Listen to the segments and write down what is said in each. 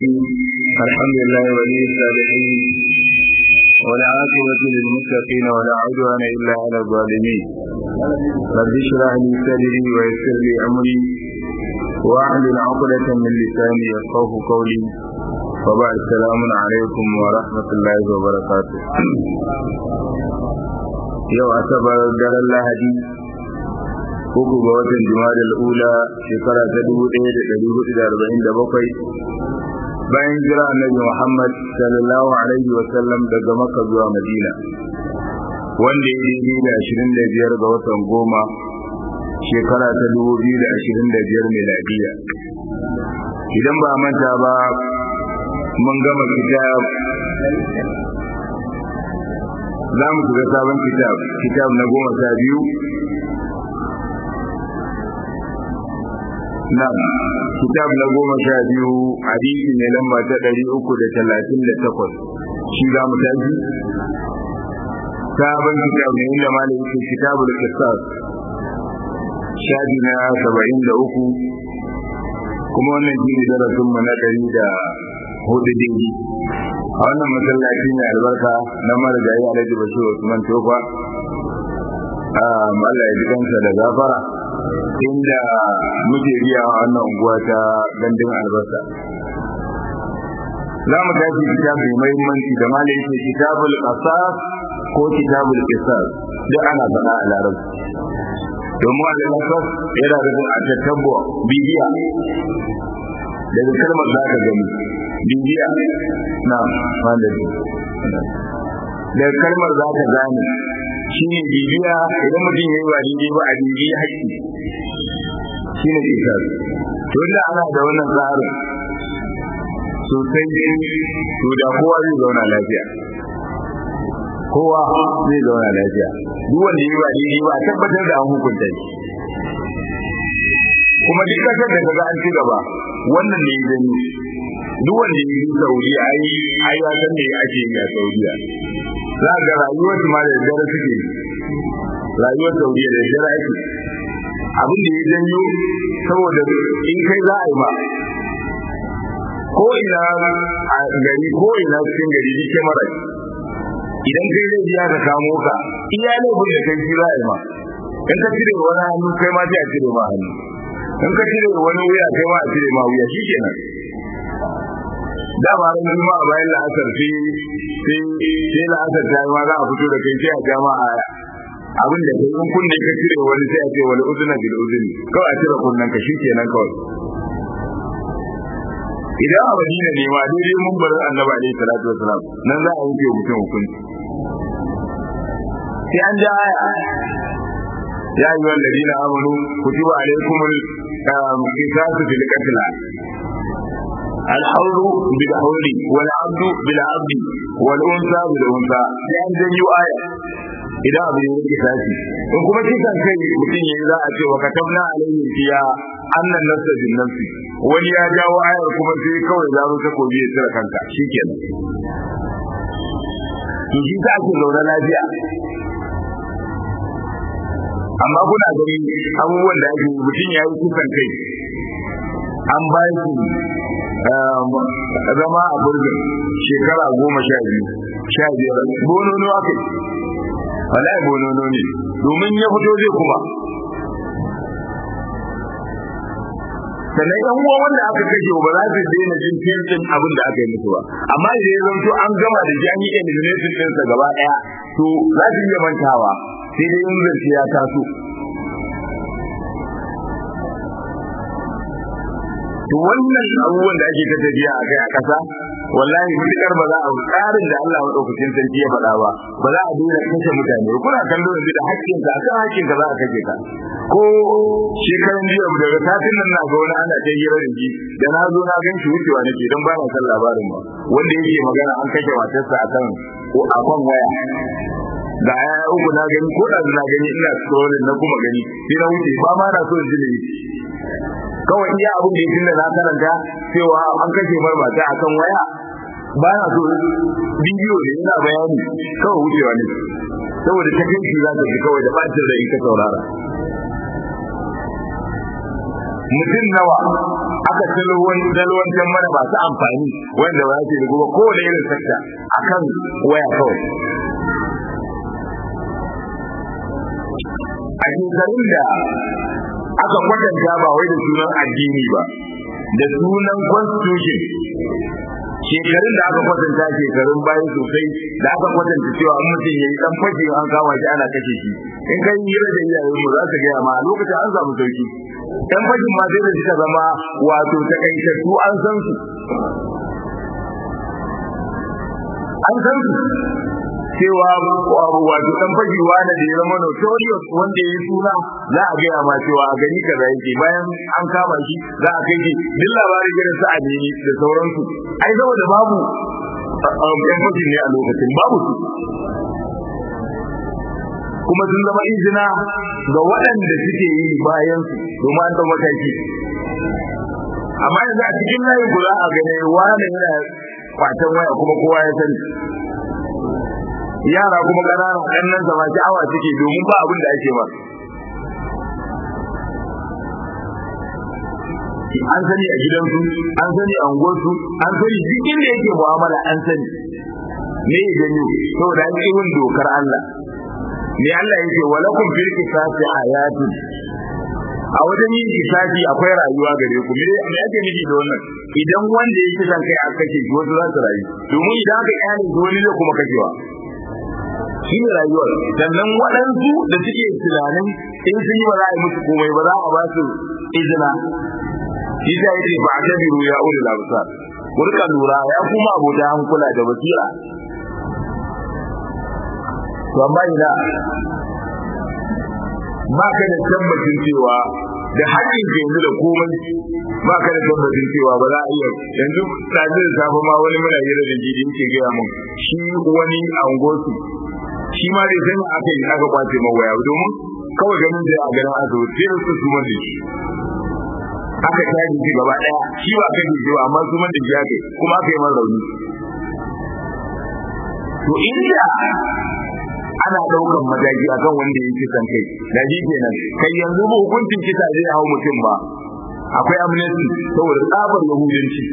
الحمد لله ولي الصالحين والعاقبة للمتقين ولا عدوان إلا على الظالمين رب اشرح لي صدري ويسر لي أمري واحلل عقدة من لساني يفقه قولي وبعد السلام عليكم ورحمة الله وبركاته yau asabar daren lahadi uku ga watan jimadar ula shekara ta dubu ɗaya da ɗari hudu da arba'in da bakwai bayan jira annabi muhammad sallallahu alaihi wa sallam daga makka zuwa madina wanda ya daidai da ashirin da biyar ga watan goma shekara ta dubu biyu da ashirin da biyar miladiya idan ba manta ba mun gama kitab za mu shiga sabon kitab kitab na goma sha biyu Na'am, kitab na goma sha biyu hadisi ne lamba ta ɗari uku da talatin da takwas. Shi za mu tafi? Sabon kitab ne inda ma yake kitabul qisas. Shafi na saba'in da uku kuma wannan shi ne darasin mu na ɗari da hudu dingi. A wannan masallaci mai albarka na marigayi Alhaji Bashir Usman Tofa. Allah ya ji kansa da gafara. inda muke biya a wannan unguwa ta gandun albasa za mu tafi kitab mai muhimmanci da malai yake kitabul qasas ko kitabul qisas duk ana faɗa a larabci domin al-qasas yana da a tattabbo bibiya daga kalmar za ka gani bibiya na malami daga kalmar za ka gane shi ne bibiya idan mutum ya yi wa daidai ba a bibiya haƙƙi shi ne isar to da ana da wannan tsarin sosai to da kowa zai zauna lafiya kowa zai zauna lafiya duk wanda yi wa daidai ba a tabbatar da an hukunta shi kuma duk kasar da kaga an ci gaba wannan ne gani duk wanda yi Saudi ai ai ya san me ake yi a Saudiya za ga rayuwar su ma da dare suke rayuwar Saudiya da dare ake abin da ya janyo saboda in kai za a yi ma ko ina a gari ko ina cikin gari duk mara idan kai zai biya ka kamo ka iya laifin da kai shi za a yi ma in ka cire wani hannu kai ma sai a cire ma hannu in ka cire wani wuya kai ma a cire ma wuya shi kenan dama ran juma'a bayan la'asar sai sai la'asar ta ma za a fito da kai sai a jama'a abin da kai in kunne ka cire wani sai a ce wal uzuna bil uzni kawai a cire kunnen ka kenan kawai idan a madina ne ma daidai mun bar annabi alaihi salatu wasalam nan za a yanke mutum hukunci sai an ja aya ya ayyuhal ladina amanu kutiba alaykumul qisasu fil qatl الحر بالحر والعبد بالعبد والانثى بالانثى sai an janyo aya idan abu ya rike tashi in kuma kisan kai mutum yayi za a ce wa katabna alaihim fiya annan nafsa bin nafsi wani ya jawo ayar kuma sai kawai zaro ta kobi ya tsira kanka shikenan to shi ta ake zaune lafiya amma kuna gani abubuwan da ake mutum ya yi kisan kai an ba shi zama a burgin shekara goma sha biyu sha biyar bonono aka yi wallahi bonono ne domin ya fito zai kuma sannan yan uwa wanda aka kashe ba za su daina jin fiyancin abin da aka yi musu ba amma idan ya zanto an gama da shi an yi elimination ɗinsa gaba ɗaya to za su iya mantawa sai dai in zance ya taso to wannan abubuwan da ake ta tafiya a kai a ƙasa wallahi mutukar ba za a tsarin da Allah madaukakin sarki ya faɗa ba ba za a daina kashe mutane kuna kallo yanzu da hakkin ka akan hakkin ka za a kashe ka ko shekaran jiya daga satin nan na ga wani ana ta hira da shi da na zo na gan shi wucewa nake don ba na san labarin ba wanda yake magana an kashe matarsa akan akan waya da ya uku na gani ko da na gani ina scrolling na kuma gani sai na wuce ba ma na so in ji ne kawai iya abin da yake da na karanta cewa an kashe mar mata akan waya ba na so bidiyo ne yana bayani kawai wucewa ne saboda ta kai za ta ji kawai da bacin rai ka saurara mutum nawa aka dalwan dalwantar mana masu amfani wanda ba su rubuwa kowane irin sakta akan waya kawai a shekarun da aka kwatanta ba wai da sunan addini ba da sunan constitution shekarun da aka kwatanta shekarun bayan sosai da aka kwatanta cewa an mutum ya yi dan fashe an kama shi ana kashe shi in kai hira da iyayen mu za su gaya ma a lokacin an samu sauki dan fashin ma sai da suka zama wato takaitattu an san su an san su cewa wato dan fajiwa da ya zama notorious wanda ya yi suna za a gaya ma cewa a gani kaza yake bayan an kama shi za a kai shi duk labarin gidan su adini da sauransu ai saboda babu yan fashin ne a lokacin babu su kuma sun zama izina ga waɗanda suke yi bayan su domin an ɗau mataki amma yanzu a cikin layin ku za a gane wani yana kwatan waya kuma kowa ya sani yara kuma ƙananan ɗannan zama sha'awa suke domin ba abin da ake ba an sani a gidansu an sani a unguwarsu an sani duk inda yake mu'amala an sani me ya gani saboda an ƙi dokar Allah me Allah yake walakum fil qisasi hayatun a wajen yin kisasi akwai rayuwa gare ku me me ake nufi da wannan idan wanda yake zan kai aka kashe shi wasu za su rayu domin idan aka kyale shi wani zai kuma kashewa shi ne rayuwar sannan waɗansu da suke tunanin in sun yi ba za a yi musu komai ba za a ba su izina shi ta yi ba a tabiru ya uli labusar ku rika lura ya kuma abota hankula da basira to amma ina ba ka da tabbacin cewa da haƙƙin ke yanzu da komai ba ka da tabbacin cewa ba za a iya yanzu ɗazu da safe ma wani muna hira da jidi yake gaya mun shi wani a ungosu shi ma dai sai aka yi aka kwace mawaya domin kawai ganin da a ganin asibiti sai su su da shi aka tashi shi gaba ɗaya shi ba kan jiyo amma su man da shi aka kuma aka yi man rauni to inda ana daukan mataki akan wanda yake san kai da shi kenan kai yanzu ba hukuncin kisa zai hau mutum ba akwai amnesty saboda tsabar yahudanci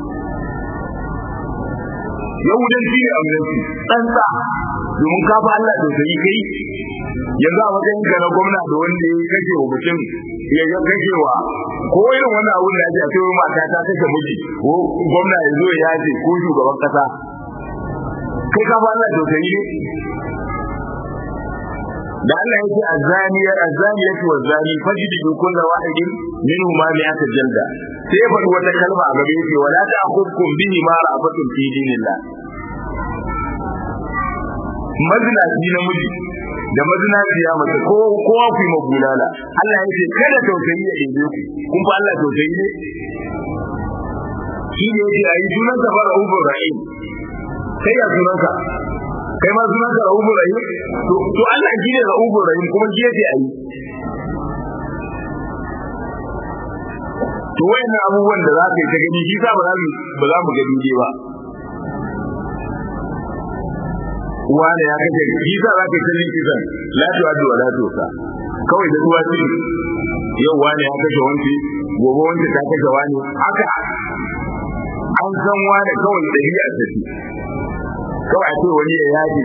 yahudanci ne amnesty tsantsa domin ka fa Allah da sai kai yanzu a wajen ka na gwamna da wanda ya kashe wa mutum ya ga kashewa ko irin wannan abun da ake a sai mata ta kashe miji ko gwamna ya zo ya ce ko shugaban kasa kai ka fa Allah da sai ne da Allah yake azaniyar azaniyatu wazani fajidu kullu wahidin minhuma mi'ata jalda sai ya faɗi wata kalma a gabe yake wala ta'khudkum bihi ma ra'afatun fi dinillah mazinaci namiji da mazinaciya mace ko kowa ku yi magulala Allah ya ce kada tausayi ya ɗebe ku kun fa Allah tausayi ne shi ne yake ayi sunan sa fara ubur rahim kai ya sunanka kai ma sunanka rahubur rahim to to Allah shi ne rahubur rahim kuma shi yake ayi to wayannan abubuwan da za ka yi ta gani shi sa ba za mu ba za mu ga duje ba wani ya kace shi sa za ka yi ta jin kisan la tu adu wa la tu sa kawai da ruwa ce yau wani ya kashe wanci gobe wanci ta kashe wani haka an san wani kawai da biya ta ce kawai a ce wani ya yaji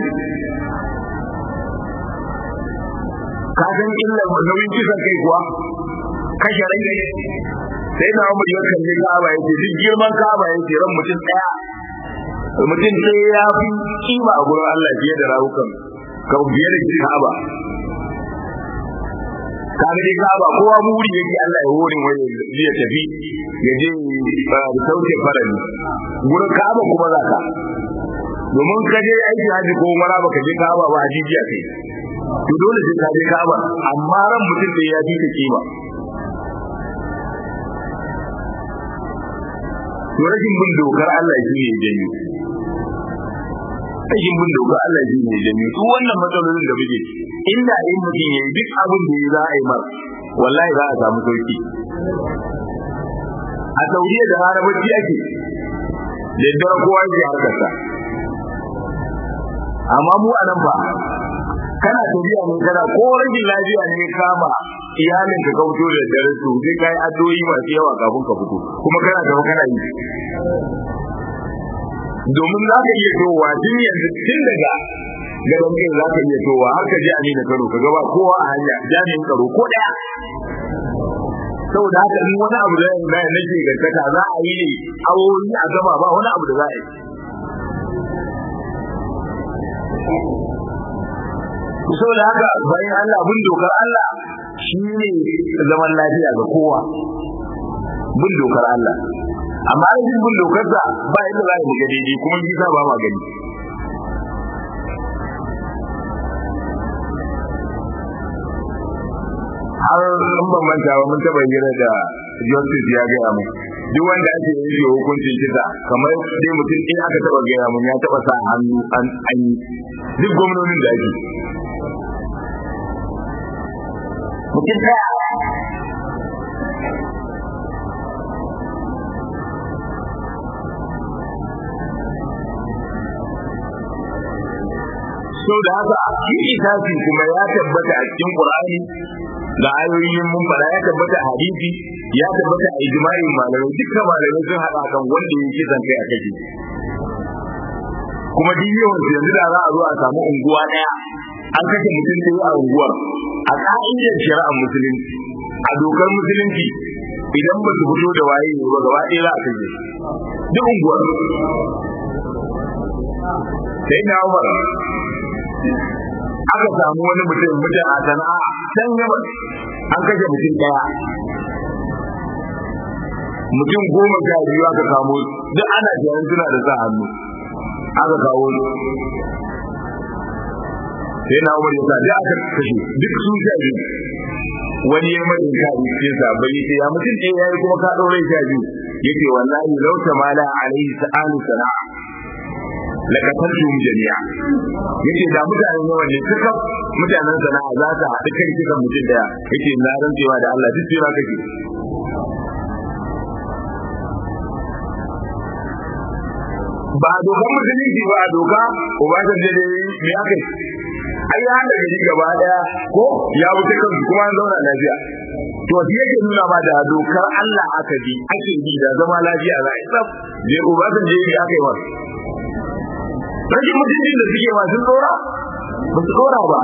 ka san illa nauyin kisan kai kuwa kashe rai ne sai na umar ya kalli ka'aba yake duk girman ka'aba yake ran mutum daya mutum sai ya fi kima a gurin Allah fiye da rawukan ka fiye da ka'aba kaga dai ka'aba kowa muri yake Allah ya hore wani ya tafi ya je da sauke farani gurin ka'aba kuma za ka domin ka je aiki haji ko mara baka je ka'aba ba haji jiya kai to dole sai ka je ka'aba amma ran mutum sai ya fi ka kima to rashin bin dokar Allah shi ne janyo rashin bin dokar Allah shi ne janyo su wannan matsalolin da muke inda in mutum ya yi duk abin da za a yi mar wallahi za a samu sauki a saudiya da harabaci ake da dare kowa ke harkarsa amma mu a nan ba kana tafiya ne kana ko rashin lafiya ne kama iyalin ka fito da dare to sai kai addu'o'i masu yawa kafin ka fito kuma kana gaba kana yi domin za ka iya towa tun yanzu tun daga gaban kai za ka iya towa har ka ji amina karo ka gaba kowa a hanya jami'in tsaro ko daya saboda haka in wani abu da na nake gantaka za a yi ne awoyi a gaba ba wani abu da za a yi saboda haka bayan Allah bin dokar Allah shi ne zaman lafiya ga kowa bin dokar Allah amma rashin bin dokarsa ba yadda za a yi daidai kuma gisa ba ma gani har in ban manta ba mun taba hira da justice ya gaya mu duk wanda ake yi hukuncin kisa kamar dai mutum in aka taba gaya mun ya taba sa hannu an an duk gwamnonin da ake mutum daya so da haka shi itafi kuma ya tabbata a cikin Qur'ani da ayoyin mun fada ya tabbata a hadisi ya tabbata a ijma'in malamai dukkan malamai sun hada kan wanda ya kisan kai a kake kuma duk yawan yanzu da za a zo a samu unguwa daya an kashe mutum ɗaya a unguwar a ka'idar shari'ar musulunci a dokar musulunci idan ba su fito da waye ba gaba ɗaya za a kashe duk unguwar sai na umar aka samu wani mutum mutum a sana'a can yaman an kashe mutum daya mutum goma sha biyu aka kamo duk ana jiran suna da sa hannu aka kawo sai na umar yasa da aka kashe duk sun sha biyu wani ya mai ka cikin sa bai ce ya mutum ɗaya yayi kuma ka ɗaure sha biyu yace wallahi law tamala alaihi sa'alu sana'a lakatartum jami'a yace da mutanen yawan ne suka mutanen sana'a za ta haɗu kan kika mutum daya yace na rantsewa da Allah duk tsira kake ba dokan musulunci ba doka ubasan da dai me aka yi ai ya haɗa gari gaba daya ko ya wuce kansu kuma an zauna lafiya to shi yake nuna ma da dokar Allah aka bi ake bi da zama lafiya za a yi tsaf je ubasan da yake aka yi wa rashin mutuncin da suke masu tsora ba su tsora ba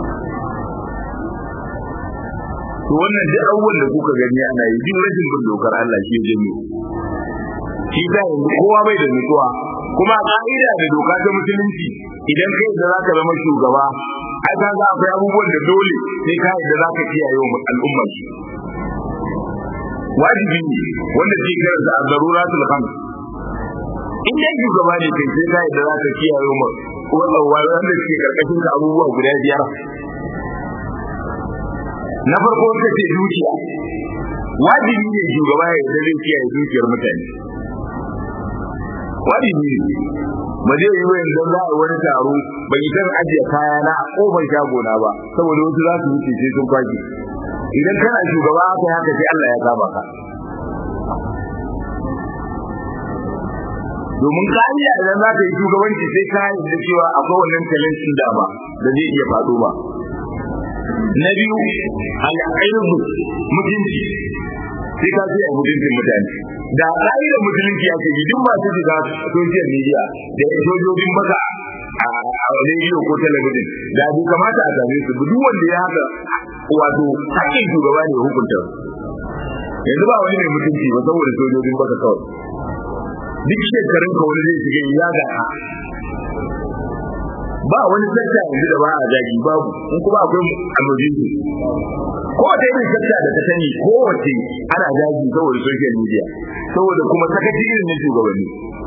to wannan duk abubuwan da kuka gani ana yi duk rashin bin dokar Allah shi ya janyo shi ta yanzu kowa bai da nutsuwa kuma a ka'ida da doka ta musulunci idan kai da zaka zama shugaba ai ka ga akwai abubuwan da dole sai ka yadda zaka kiyaye wa al'umma shi wajibi ne wanda ke karanta a zaruratul khams in dai shugaba ne kai sai ka yadda zaka kiyaye mu wannan wanda ke karkashin ka abubuwa guda biyar na farko ka ce dukiya wajibi ne shugaba ya yadda zai kiyaye dukiyar mutane wajibi ne ba zai yi wayan don za a wani taro bai san ajiye kaya na a kofar shagona ba saboda wasu za su wuce sai sun kwaki idan kana shugaba haka haka sai Allah ya kama ka domin kariya idan za ka yi shugabanci sai ka da cewa akwai wannan talentin da ba da zai iya faɗo ba na biyu al'ayyubu mutunci sai ka ce a mutuncin mutane da ƙa'idar musulunci ya ce duk masu shiga social media da sojojin baka a rediyo ko talabijin da bai kamata a same su duk wanda ya haka wato hakkin shugaba ne hukunta yanzu ba wani mai mutunci ba saboda sojojin baka kawai duk shekarun ka wani zai shiga ya ga ba wani sakta yanzu da ba a zagi babu in kuma akwai annojin su ko da irin sakta da ta sani ko wace ana zagi saboda social media saboda kuma sakaci irin na shugabanni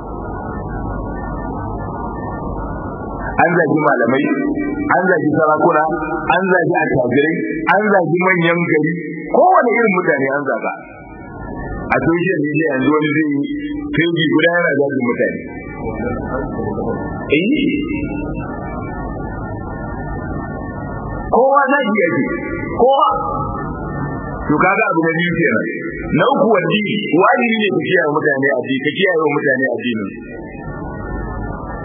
an zagi malamai an zagi sarakuna an zagi attajirai an zagi manyan gari kowane irin mutane an zaga a social media yanzu wani zai yi feji guda yana zagin mutane eh kowa zagi yake kowa to kaga abu na biyu kenan na uku wadi wajibi ne ka kiyaye mutane addini ka kiyaye mutane addinin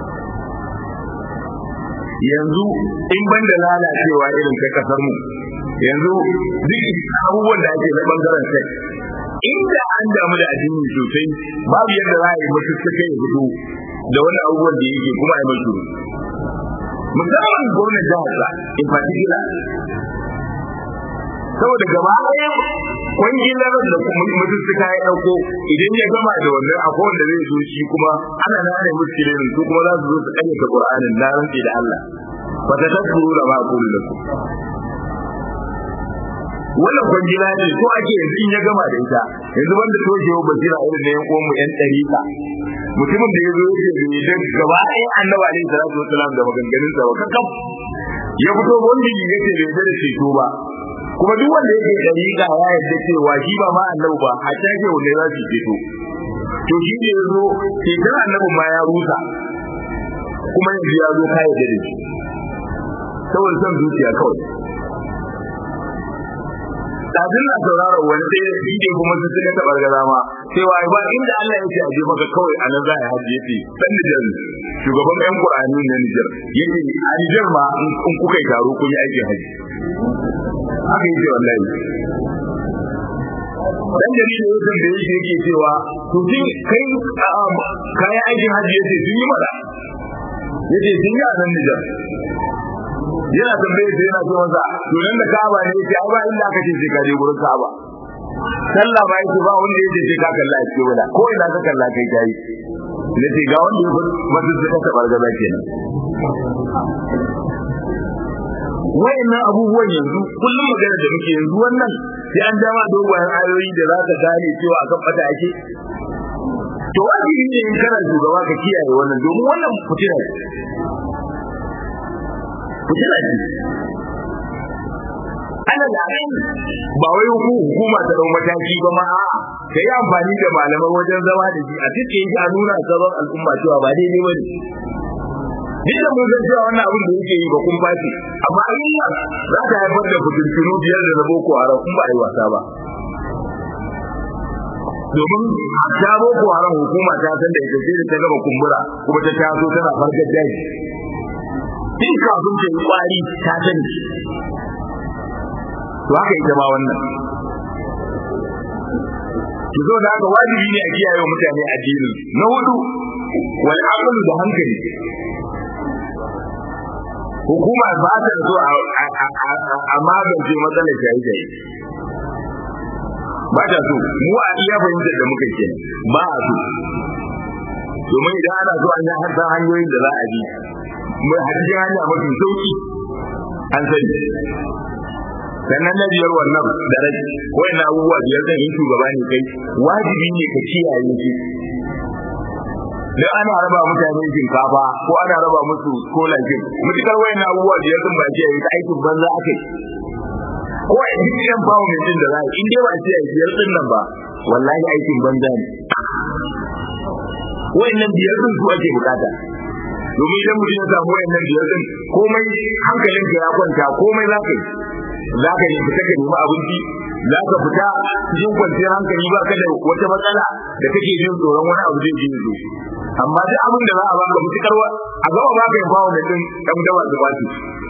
yanzu in ban da lalacewa irin ta kasar mu yanzu duk abubuwan da ake na bangaren sai inda an damu da addini sosai babu yadda za a yi mutu suka yi fito da wani abubuwan da yake kuma a yi mai shuru musamman gwamnan jihar sa in particular saboda gaba ɗaya kwangilar da mutum suka ya ɗauko idan ya gama da wannan akwai wanda zai zo shi kuma ana nane muskilin su kuma za su zo su ƙayyata Qur'anin na rantsi da Allah ba ta tasuru da ba kullu da wannan kwangila ne ko ake yanzu in ya gama da ita yanzu wanda toshewa basira irin da yan uwan mu yan ɗarika mutumin da ya zo yake da ya dan gaba ɗaya annabi alaihi salatu wasalam da maganganun sa kakaf ya fito wanda ya ce bai da ceto ba kuma duk wanda yake ɗarika ya yarda cewa shi ba ma annabi ba a take wanda za su ceto to shi ne ya zo ceton annabi ma ya rusa kuma yanzu ya zo ka yarda da shi saboda son zuciya kawai kafin na sauraron wani sai da shi kuma su suka taɓa gaza ma cewa ba inda Allah yake aje maka kawai a nan za a hajji yace dan Nijar shugaban yan Qur'ani na Nijar yace a Nijar ma in kuka yi taro kun yi aikin haji haka yake wallahi dan dalilin yau da yake yake cewa to shi kai kayan aikin haji yace sun yi mada yace sun yi a nan Nijar yana tambaye sai yana ce masa to nan da Ka'aba ne yake ai ba inda aka ce sai ka je gurin Ka'aba sallah ba yake ba wanda yake sai ka kalla ce wala ko ina ka kalla kai kai ne ce ga wanda yake wanda suka tabar gaba kenan wayannan abubuwan yanzu kullum magana da muke yanzu wannan sai an dama dogayen ayoyi da za ka gane cewa akan fata ake to wajibi ne in kana shugaba ka kiyaye wannan domin wannan fitina ce fitina ce ana da ba wai hukuma ta dau mataki ba ma a ka yi amfani da malaman wajen zama da shi a cikin shi a nuna sabon al'umma cewa ba daidai ba ne duk da mun san cewa wannan abin da yake yi ba kun bace amma Allah za ta haifar da fitintunu biyar da na boko haram in ba a yi wasa ba domin ta boko haram hukuma ta san da ita sai da ta gaba kumbura kuma ta taso tana farkar daji tun kafin ta yi kwari ta sani to haka ita ma wannan ki zo da haka wajibi ne a kiyaye wa mutane addini na hudu wal aqlu da hankali hukuma ba ta so a magance matsalar shaye-shaye ba ta so mu a iya fahimtar da muka ke ba a so domin idan ana so an yi hasa hanyoyin da za a bi mai hajji hanya mafi sauki an sani sannan na biyar wannan da rai na abubuwa biyar zan yi shugaba ne kai wajibi ne ka kiyaye shi dan ana raba mutane shinkafa ko ana raba musu scholarship mutukar wayan abubuwa biyar sun ba kiyaye ta aikin banza akai ko a duk yan bawo mai jin da za in dai ba kiyaye biyar din nan ba wallahi aikin banza ne wayannan biyar din su ake bukata domin idan mutum ya samu wayannan biyar din komai hankalinka ya kwanta komai za ka yi za ka yi fita ka nemi abinci za ka fita cikin kwanciyar hankali ba ka da wata matsala da kake jin tsoron wani abu zai je zo amma duk abin da za a baka mutukar a gaba ba ka yi bawo da din dan dawa da baki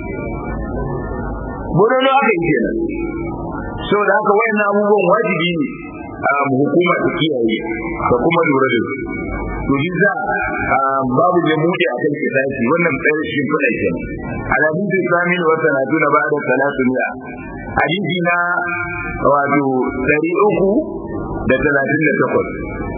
bodono aka yi kenan so da haka wayannan abubuwan wajibi ne a hukuma ta kiyaye da kuma lura da su to shi za babu da buɗe a kan kisasi wannan ɗaya shi kuɗa ke alhadisu samin wa sanatu na ba'da salatu mi'a hadisi na wato ɗari uku da talatin da takwas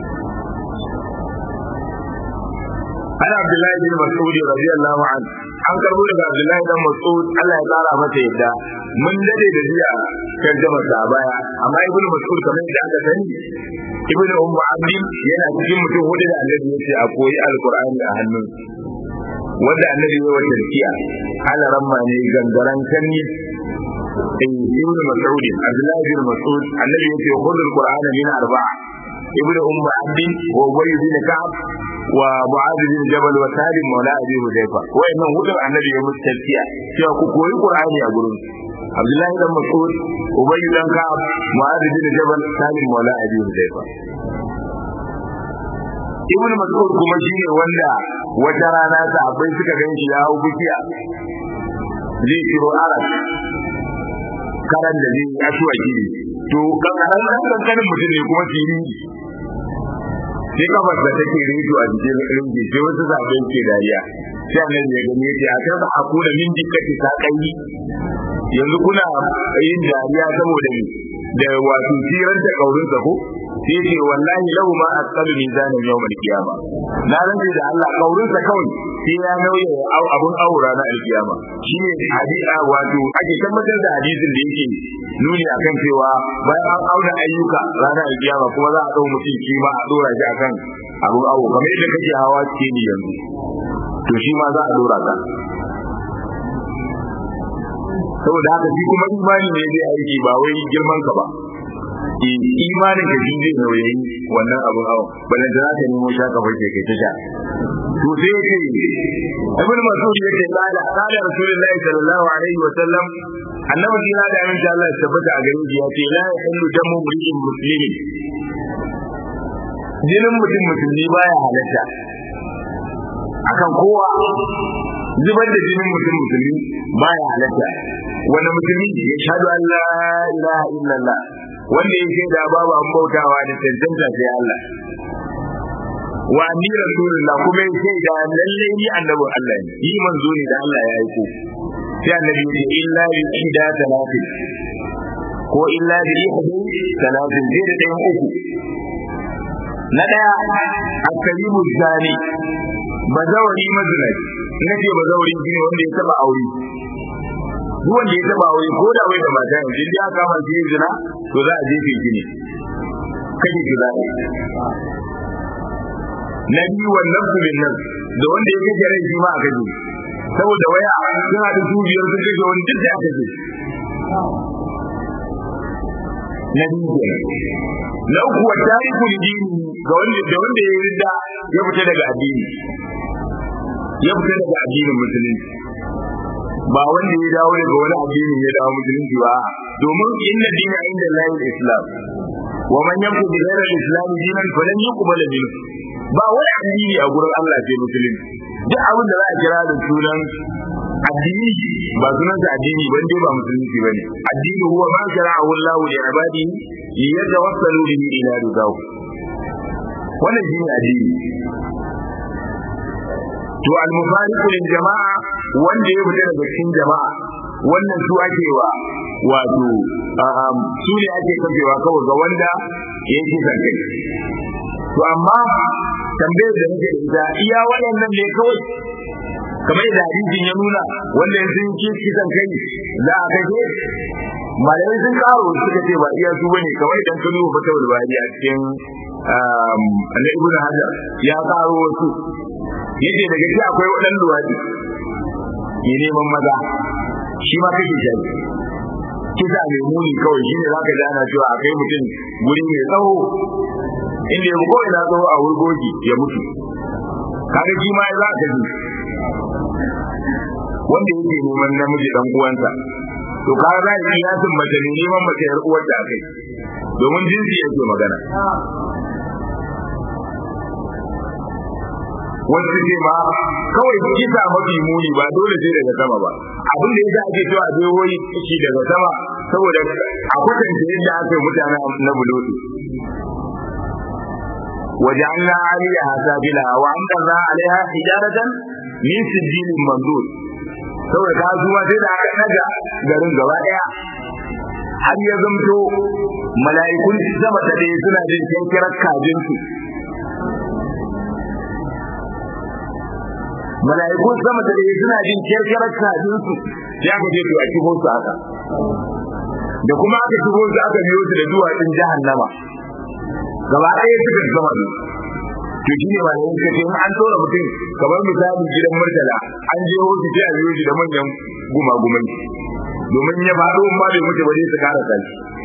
ana abdullahi bin mas'ud radiyallahu an an karbo daga abdullahi dan mas'ud Allah ya tsara masa yadda mun dade da jiya kan jama'a sa baya amma ibnu mas'ud kamar yadda aka sani ibnu ummu abdi yana cikin mutum hudu da annabi yace a koyi alqur'ani a hannun wanda annabi ya wa tarkiya ala ramma ne gangaran kanni ibnu mas'ud abdullahi bin mas'ud annabi yace khudul qur'ana min arba'a ibnu ummu abdi wa ubay bin ka'ab wa mu'adh bin jabal wa salim maula abi hudayfa wayannan hudun annabi ya musu tarkiya cewa ku koyi qur'ani a gurin Abdullahi dan Mas'ud Ubay dan Ka'ab Mu'adh bin Jabal Salim Maula Abi Hudayfa Ibn Mas'ud kuma shine wanda wata rana sahabbai suka gan shi ya hau bikiya zai kiro Arab karan da zai asuwaki ne to kankanan ɗan kankanin mutum ne kuma fili sai kafar da take reto a jikin rinji sai wasu zaɓen ke dariya sai annabi ya gani yace a kan a kuna min dikkati ta kai yanzu kuna yin dariya saboda ni da wato tiran ta kaurin sa ko sai ce wallahi lahu ma asqalu mizanan yawmal qiyama na rantsi da Allah kaurin sa kawai sai ya nauye abun aura na alkiyama shine hadisa wato ake tabbatar da hadisin da yake nuni akan cewa bayan an auna ayyuka ranar alkiyama kuma za a dau mutum shi ma a dora shi akan abun awo kamar yadda kake hawa ce ni yanzu to shi ma za a dora ka saboda haka shi kuma imani ne zai aiki ba wai girman ka ba imanin ka shi zai nauyi wannan abun hawa balan da zaka nemo shaka farke kai ta sha to sai yake ibn mas'ud yake qala qala rasulullahi sallallahu alaihi wa sallam annabi kira da amin Allah ya tabbata a gare shi yace la yahillu damu mri'in muslimin jinin mutum musulmi baya halatta akan kowa zubar da jinin mutum musulmi baya halatta wani musulmi ya shaɗu an la ilaha illallah wanda ya shaida babu an bautawa da cancanta sai Allah wa ni rasulullah kuma ya shaida lalle ni annabin Allah ne yi manzo ne da Allah ya aiko sai annabi ya ce illa bi ida talatin ko illa bi ihdi talatin sai da ɗayan uku na ɗaya akalimu zani bazawari mazinai ina ce bazawari shi ne wanda ya taba aure duk wanda ya taba aure ko da wai da mata yanzu in ya kama shi yin zina to za a jefe shi ne kaje shi za na biyu wannan su bin nan da wanda ya kaje rai shi ma a kaje saboda waya sun haɗu su biyar sun kashe wani duk da aka je na biyu na uku wa tariku dini ga wanda da wanda ya ridda ya fita daga addini ya fita daga addinin musulunci ba wanda ya dawo daga wani addini ya dawo musulunci ba domin inna dina inda lahi islam wa man yamku bi ghayri al-islam dinan falan yuqbal minhu ba wani addini a gurin Allah sai musulunci duk abin da za a kira da sunan addini ba sunan sa addini ban dai ba musulunci bane addini huwa ma shara'ahu Allah li ibadihi yatawassalu bihi ila ridahu wannan shine addini to al-mufariqu lil jama'a wanda ya fita daga cikin jama'a wannan su ake wa wato su ne ake kafewa kawai ga wanda ya yi kai to amma tambayar da nake da ita iya waɗannan ne kawai kamar da hadisin ya nuna wanda sun ci kisan kai za a kashe malamai sun karo suka ce ba iya su bane kamar idan ka duba fatawul bari a cikin annabi ibn hajar ya karo wasu yace daga ci akwai wadan luwadi ke neman maza shi ma kake shi kisa mai muni kawai shine zaka ji ana cewa akai mutum guri mai tsawo inda ya ko ina tsawo a wurgoji ya mutu kaga shi ma za ka ji wanda yake neman namiji dan uwansa to kaga za ka iya sun mace ne neman mace yar uwar da kai domin jinsi yake magana wasu ce ma kawai kisa mafi muni ba dole sai daga sama ba abin da yasa ake cewa zai hoyi shi daga sama saboda a kwatanta yadda aka yi mutane na bulutu وجعلنا عليها سافلها وأمطرنا عليها حجارة من سجيل منضود saboda ta zuwa sai da aka daga garin gaba daya har ya zamto mala'ikun sama ta dai suna jin kankirar kajinsu mala'ikun sama ta dai suna jin kankirar kajinsu ya ka je to a kibo su haka da kuma aka kibo su aka biyo su da duwatsun jahannama gaba ɗaya suka zama ne to shi ne malamin ka ce an tora mutum kamar misali gidan murtala an je hoci sai a biyo shi da manyan gumagumai domin ya faɗo ma bai mutu ba zai su kara kai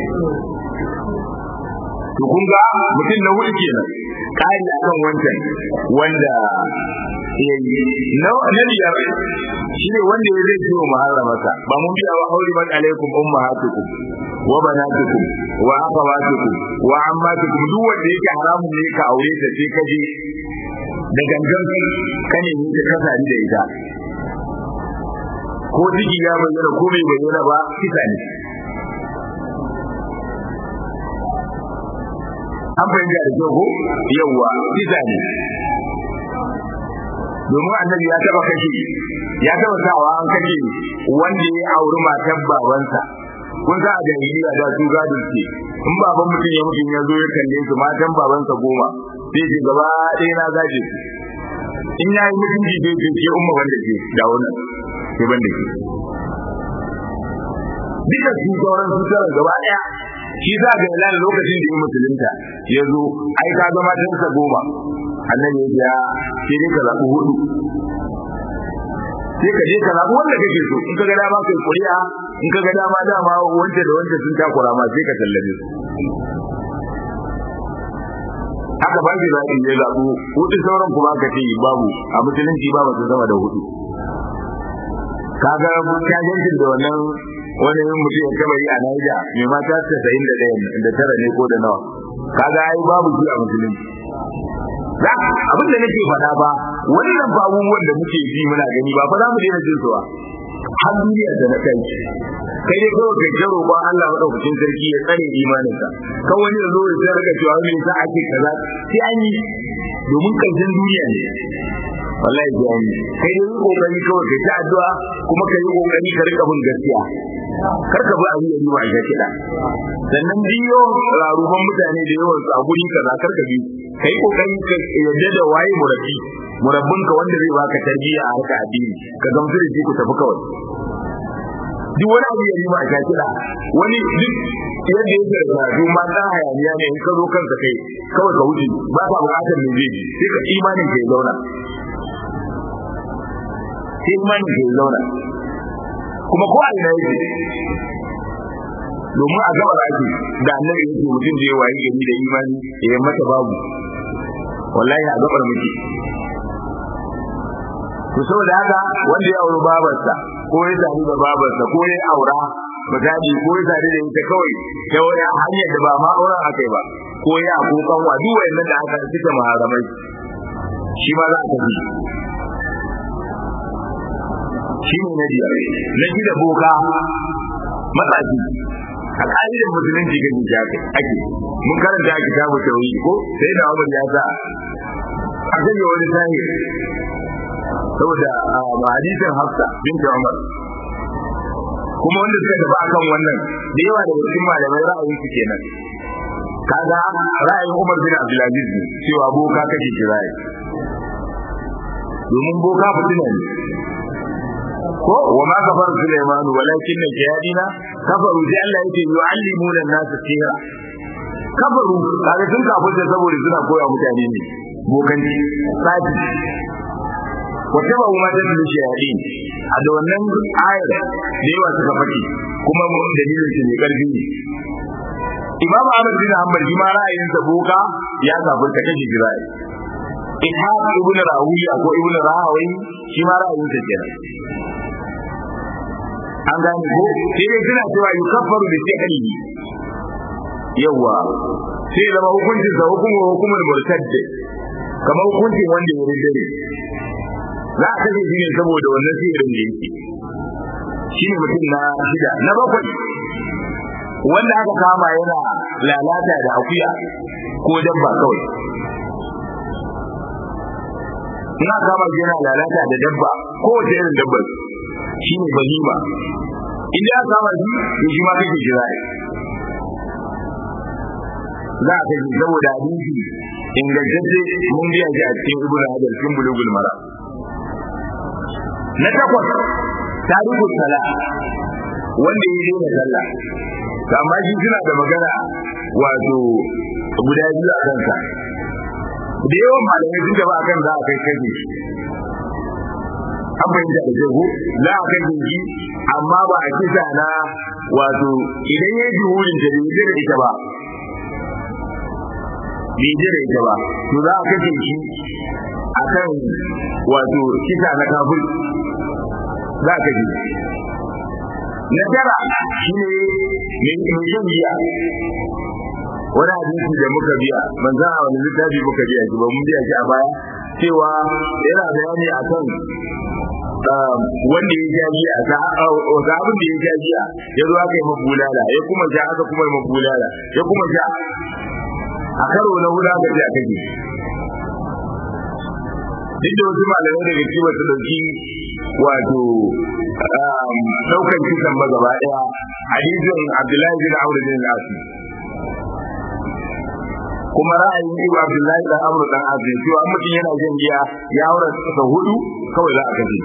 to kun ga mutum na hudu kenan kari akan wancan wanda ya yi na biyar shi ne wanda ya zai ciwo muharramata ba mun biya wa hauri man alaikum ummahatukum wa banatukum wa akhawatukum wa ammatukum duk wanda yake haramun ne ka aure ta sai ka je da gangan ka ne ta kasari da ita ko ciki ya bayyana ko bai bayyana ba kisa ne an fahimta da kyau ko yawwa kisa ne domin annabi ya taba kashe ya taba sawa an kashe wanda ya auri matar babansa kun sa a jahiliya da su gadon ce in baban mutum ya mutum ya zo ya kalle su matan babansa goma sai ce gaba ɗaya na gaje su in ya yi mutunci sai ce ke umma wanda ke da wannan ke banda ke duka su sauran su tara gaba ɗaya shi za ga ilal lokacin da ya musulunta ya zo ai ka ga matansa goma annabi ya ce sai dai ka zaɓi hudu sai ka je ka zaɓi wanda kake so in ka ga dama kai kuri'a in ka ga dama dama wanda da wanda sun takura ma sai ka tallabe su haka ba shi zaɓi ya zaɓu hudu sauran kuma ka ce babu a musulunci ba masu sama da hudu kaga kajancin da wannan wani mutum ya kama yi a Naija mai mata casa'in da ɗaya da tara ne ko da nawa kaga ai babu shi a musulunci za abin da nake faɗa ba wannan ba abubuwan da muke ji muna gani ba fa za mu daina jin su ba har duniya da na kai kai dai kawai kai ta roƙon Allah madaukakin sarki ya tsare imaninka kan wani da zo ya sai rika cewa me yasa ake kaza sai an yi domin karshen duniya ne wallahi sai an yi kai dai kokari kawai kai ta addu'a kuma kai kokari ka rika bin gaskiya kar ka bi abin da yi wa a kiɗa sannan biyo rarufan mutane da yawan su a guri kaza kar ka bi kai kokari ka yadda da waye murabbi murabbinka wanda zai baka tarbiyya a harka addini ka gamsu da shi ku tafi kawai duk wani abu ya nima a kiɗa wani duk yadda yake da karatu ma dan hayaniya ne in ka zo kansa kai kawai ka wuce ba ka buƙatar me zai ji sai ka imanin ka ya zauna sai imanin ka ya zauna kuma ko a ina yake domin a gaba ake da annabi yake mutum da ya wayi gari da imani ya mata babu wallahi a gabar muke to saboda haka wanda ya auri babarsa ko ya sadu da babarsa ko ya aura misali ko ya sadu da ita kawai ta wani hanyar da ba ma auren akai ba ko ya ko kanwa duk wayannan da aka suke maharamai shi ma za a tafi shi ne na biyar na shida boka matsaji a ƙa'idar musulunci ga nija ake mun karanta a kitabu tauhid ko sai da Umar ya sa a kan wani sahi saboda ba hadisin Hafsa binti Umar kuma wanda suka tafi akan wannan da yawa da cikin malamai ra'ayin su kenan kaga ra'ayin Umar bin Abdulaziz ne cewa boka kake kiraye domin boka fitina ne ko wa ma kafar Sulaiman walakin na jihadina kafaru sai Allah yake yu'allimuna an-nas sihra kafaru kaga sun kafirta saboda suna koya mutane ne bokanci tsafi wata ba kuma dan da shayadin a da wannan ayar da yawa suka faɗi kuma dalilin shi ne karfi ne Imam Ahmad bin Hanbal shi ma ra'ayinsa boka ya kafirta kashi jirai Ishaq ibn Rawiya ko ibn Rahawi shi ma ra'ayinsa kenan an gane ko sai dai suna cewa yukaffaru bi sihri yawa sai zama hukuncin sa hukumu hukumul murtad kamar hukuncin wanda ya rinde za a kashe shi ne saboda wannan sihirin da yake shi ne mutum na shida na bakwai wanda aka kama yana lalata da akuya ko dabba kawai ina kama yana lalata da dabba ko wace irin dabba shi ne bahima in ya kama shi to shi ma kake jira za ka ji saboda hadisi ingantacce mun biya shi a cikin ibnu hajar cikin bulugul mara na takwas tarihu sala wanda ya daina sallah amma shi suna da magana wato guda biyu a kansa da yawan malamai sun gaba akan za a kai kashe shi an fahimta da jego za a kai shi amma ba a kisa na wato idan ya ji wurin ta bai da ita ba bai da ita ba to za a kashe shi akan wato kisa na kafir za a kashe na tara shine mai shan giya wani hadisi da muka biya ban san a wani littafi muka biya shi ba mun biya shi a baya cewa yana bayani akan wanda ya ja giya ga abin da ya ja giya ya zo aka yi mabulala ya kuma ja aka kuma yi mabulala ya kuma ja a karo na huda ga ji a kake duk da wasu malamai daga cikin wasu dauki wato daukan kisan ba gaba daya hadisin abdullahi bin amr bin al-asi kuma ra'ayin Ibn Abdullahi dan Amr dan Azim cewa mutum yana jin giya ya aure sa hudu kawai za a kaje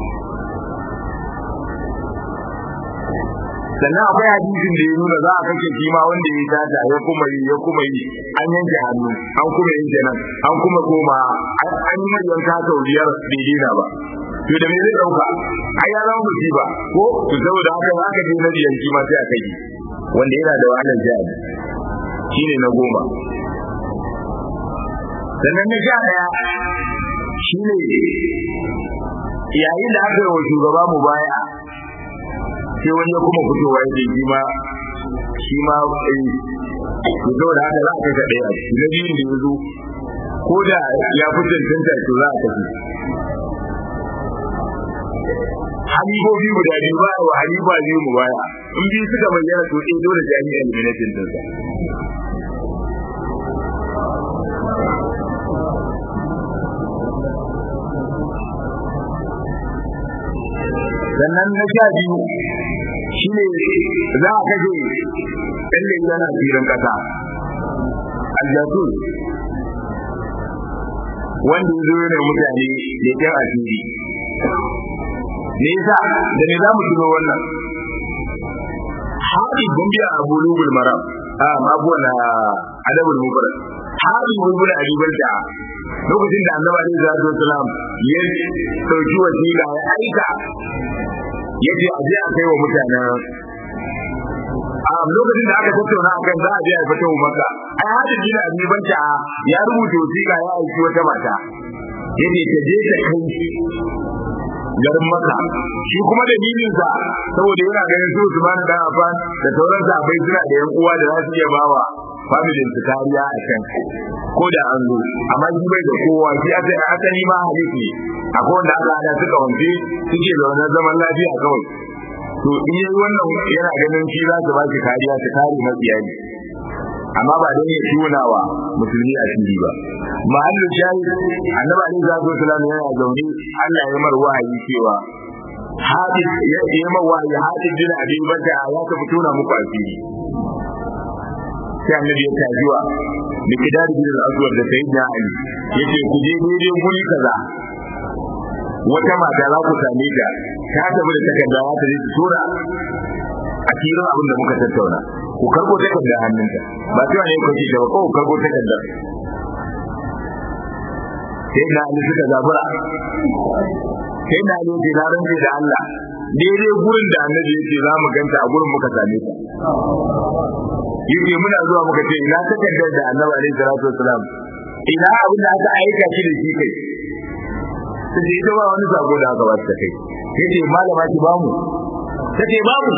sannan akwai hadisin da ya nuna za a kashe shi ma wanda ya tata ya kuma yi ya kuma yi an yanke hannu an kuma yanke nan an kuma koma an yi yanka sau biyar bai daina ba to da me zai dauka ai ya zama musiba ko to saboda haka za ka je na biyan shi ma sai a kai wanda yana da wahalar jihadi shine na goma sannan na sha daya shine yayin da aka yi wa shugaba mu baya sai wani ya kuma fitowa ya shi ma shi ma to saboda haka za a kai ɗaya na biyun da ya zo ko da ya fi cancanta to za a tafi halifofi guda biyu ba wa halifa biyu mu baya in biyu suka bayyana to ɗaya dole sai an yi eliminatin ɗinsa sannan na sha biyu shi ne za a kashe ɗan yana filin ƙasa aljasus wanda ya zo yana mutane da kyan asiri me yasa da ne za mu tuno wannan haɗi gumbiya a bulugul maram a abuwa na adabul mubarak haɗi gumbiya a ribarta lokacin da annabi alaihi salatu wasalam ya dauki wasila ya aika yace a je a kai wa mutanen a lokacin da aka tattauna akan za a je a fito maka ai hadin jina abi banta ya rubuta wasiƙa ya aiki wata mata yace ta je ta kai garin maka shi kuma dalilin sa saboda yana ganin su Usman dan Affan da sauran sahabbai suna da yan uwa da za su iya bawa familin su kariya a can ko da an zo amma shi bai da kowa shi aka asali ma hadisi ne akwai wanda aka hada suka wance suke zaune zaman lafiya kawai to in yi wannan yana ganin shi za su ba shi kariya su kare mabiya ne amma ba don ya tunawa musulmi a fili ba mahallin shayi annabi alaihi salatu wasallam yana zaune Allah ya mar wahayi cewa hadis ya yi mar wahayi hadis bin abi bata ya tafi tona muku asiri sai annabi ya tajiwa da kidar bin al-aswad da sayyidina ali yace ku je daidai guri kaza wata mata za ku same ta ta tafi da takarda za ta je ta tura a cikin abin da muka tattauna ku karbo takarda hannunta ba cewa ne ku ce ta ba ko ku karbo takarda sai na ali suka zabura sai na ali ce na rantse da Allah daidai gurin da annabi yake za mu ganta a gurin muka same ta yake muna zuwa muka ce ina takardar da annabi alaihi salatu wasalam ina abin da aka aika shi da shi kai sai ita ba wani sako da aka ba ta kai yace malama ki ba mu tace babu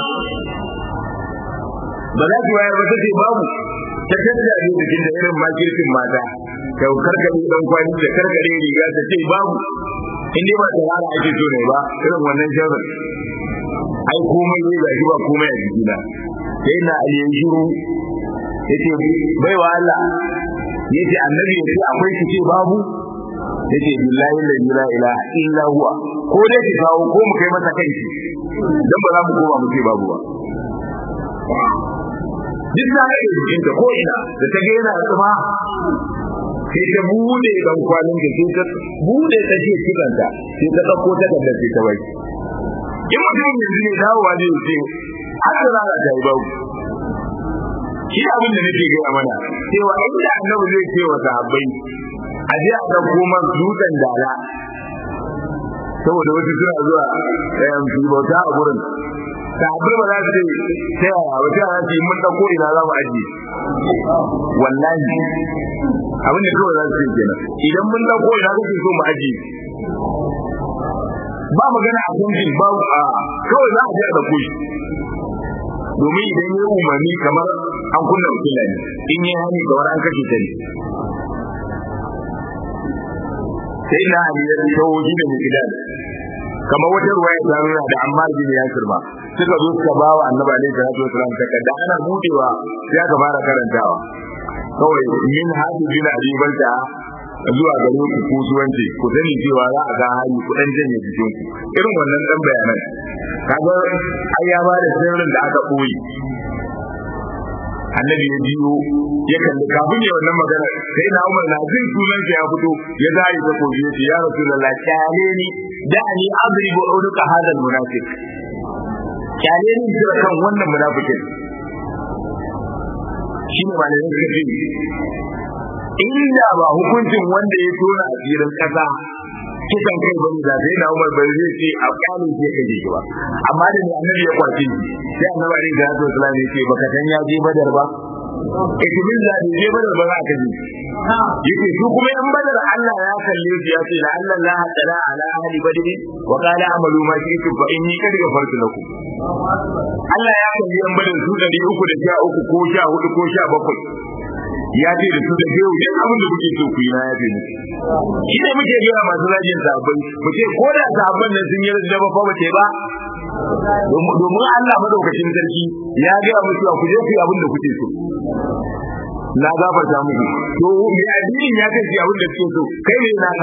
ba za ki wayar ba tace babu ta tattara ne da jin da irin makirkin mata ta karkare dan kwani da karkare riga ta ce babu in dai ba ta rara ake so ne ba irin wannan sharri ai komai ne ga shi ba komai a jikina sai na aliyan shiru yace bai wa Allah yace annabi yace akwai ki ce babu yace billahi la ilaha illa huwa ko dai ki kawo ko mu kai masa kai dan ba za mu koma mu ce babu ba duk da yake cikin ta ko ina da ta ga yana tsuma sai ta bude dan kwanin da sai ta bude ta ce kidanta sai ta dauko ta da sai ta bai in mutum yanzu ne dawowa zai ce har da za ta yi babu shi abin da nake gaya mana cewa inda annabi zai ce wa sahabbai a je a ɗauko man dutsen dala saboda wasu suna zuwa su bauta a gurin sahabbai ba za su ce ta yaya ba ta yaya ce mun ɗauko ina za mu ajiye wallahi abin da kawai za su ce kenan idan mun ɗauko ina kake so mu ajiye ba magana a kunjin ba a kawai za a je a ɗauko shi domin idan ya umarni kamar an kunna wakila ne in yi hani kamar an kashe ta ne sai na ali ya tawo shi da mikidan kamar wata ruwaya ta nuna da amma bin yasir ba suka zo suka ba wa annabi alaihi salatu wasalam takarda ana budewa sai aka fara karantawa kawai min hadu bin abi balta zuwa gare ku ko zuwanci ku sani cewa za a ga hali ku dan janye jikin ku irin wannan dan bayanan kaga ai ya ba da sirrin da aka koyi annabi ya biyo ya kalli kafin ya wannan magana sai na umar na jin sunan ya fito ya zari ta koji ya ce ya rasulullah kyale ni da ni adribu uruka hadal munafiq kyale ni jira kan wannan munafikin shi ne malamin suka ce inda ba hukuncin wanda ya tona a tsirin kasa kisan kai ba ne da sai na umar bai zai ce a kwanin ke kaje shi ba amma da ne annabi ya kwace shi sai annabi alaihi salatu wasallam ya ce baka san ya je badar ba ikimin da je badar ba za ka ji yake su kuma yan badar Allah ya kalle su ya ce la Allah la tala ala ahli badr wa qala amalu ma shi'tum fa inni kad ghafartu lakum Allah ya kalli yan badar su 313 ko 14 ko 17 ya ce da su da biyu duk abin da kuke so ku yi na yafe muku shi ne muke gaya masu zagin sahabbai mu ce ko da sahabban nan sun yi da ba fa bace ba domin Allah madaukakin sarki ya gaya musu ku je ku yi abin da kuke so na gafarta muku to me addinin ya kai abin da kuke so kai ne naka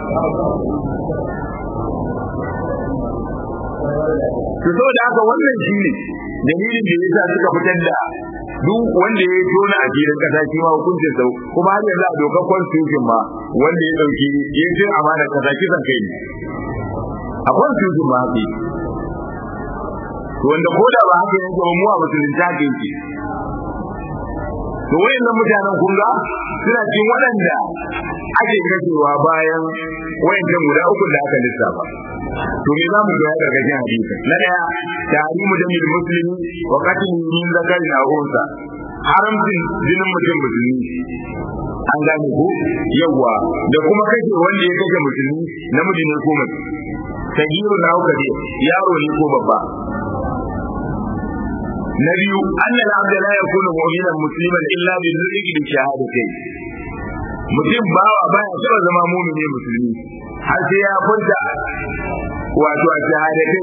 to saboda haka wannan shi ne dalilin da yasa suka fitar da duk wanda ya tona a filin kasa shi ma hukuncin sau kuma har yanzu a dokar constitution ma wanda ya dauki ya ce amana kasa kisan kai ne a constitution ma haka wanda ko da ba haka yanke ba mu a musulunci haka yake to wayannan mutanen kun ga suna cikin waɗanda ake kashewa bayan wayannan guda uku da aka lissafa to me zamu ga daga cikin hadisi na daya tarimu da mil muslimi wa qatil min zakari na unsa haramcin jinin mutum musulmi an gane ko yawa da kuma kashe wanda ya kashe musulmi namiji ne ko mace sagiru na hukari yaro ne ko babba na biyu annal abda la yakunu mu'minan musliman illa bil nutqi bi shahadatain mutum bawa baya taba zama mu'mini musulmi har sai ya furta wato a shahadatain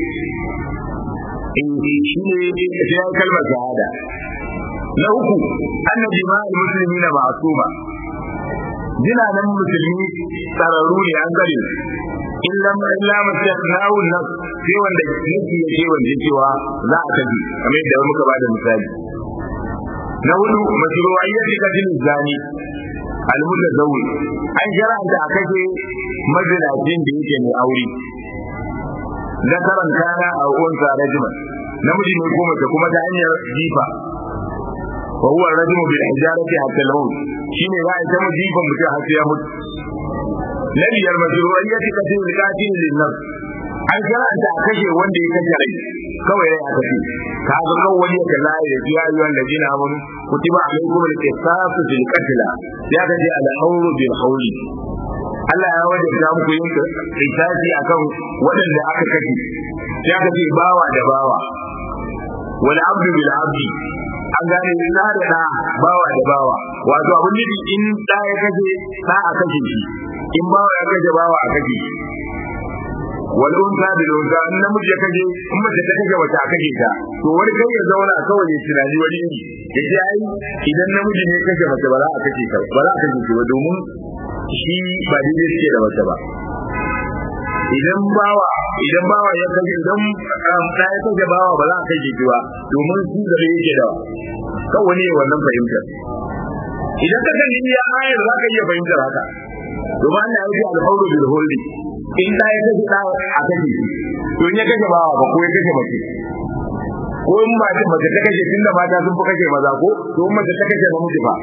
in shi ne sai ya kalmar shahada na uku annabi ma'al muslimina ma'suma jinanan musulmi tsararru ne an gare in lam illa masyahu nas sai wanda yake yake wanda cewa za a tafi kamar yadda muka bada misali na hudu mashru'iyyati kadin zani almutazawwi an shara'anta a kashe mazinacin da yake mai aure zakaran kana a unsa rajima namiji ne ko mace kuma ta hanyar jifa wa huwa rajmu bil hijarati hatta al-maut shine za a ta jifa mutum har sai ya mutu na biyar mashru'iyyati kadin likatin lin nafs an karanta a kashe wanda ya kashe rai kawai rai aka ce ka ga kan wani ya kalla ya ji ayyuhan ladina amanu kutiba alaykum al-qisasu fil qatl ya ka ce al-hawlu bil hawli Allah ya wajabta muku yin qisasi akan waɗanda aka kashe ya ka ce bawa da bawa wal abdu bil abdi an gane na da da bawa da bawa wato abin nufi in da ya kashe da a kashe shi in bawa ya kashe bawa a kashe shi wal unsa bil unsa in namiji ya kaje in mace ta kaje wata a kaje ta to wani kai ya zauna kawai ya tunani wani iri ya ce ai idan namiji ne kaje mace ba za a kaje ka ba za a kaje ba domin shi ba daidai suke da mace ba idan bawa idan bawa ya kaje idan da ya kaje bawa ba za a kaje ki ba domin shi da yake da kawai ne wannan fahimtar idan ka kan iya ayar za ka iya fahimtar haka domin Allah ya yi alhawlu bil hulli in da ya kashe da a kashe shi to in ya kashe bawa ba ko ya kashe mace ko in mace mace ta kashe tunda mata sun fi kashe maza ko to in mace ta kashe namiji fa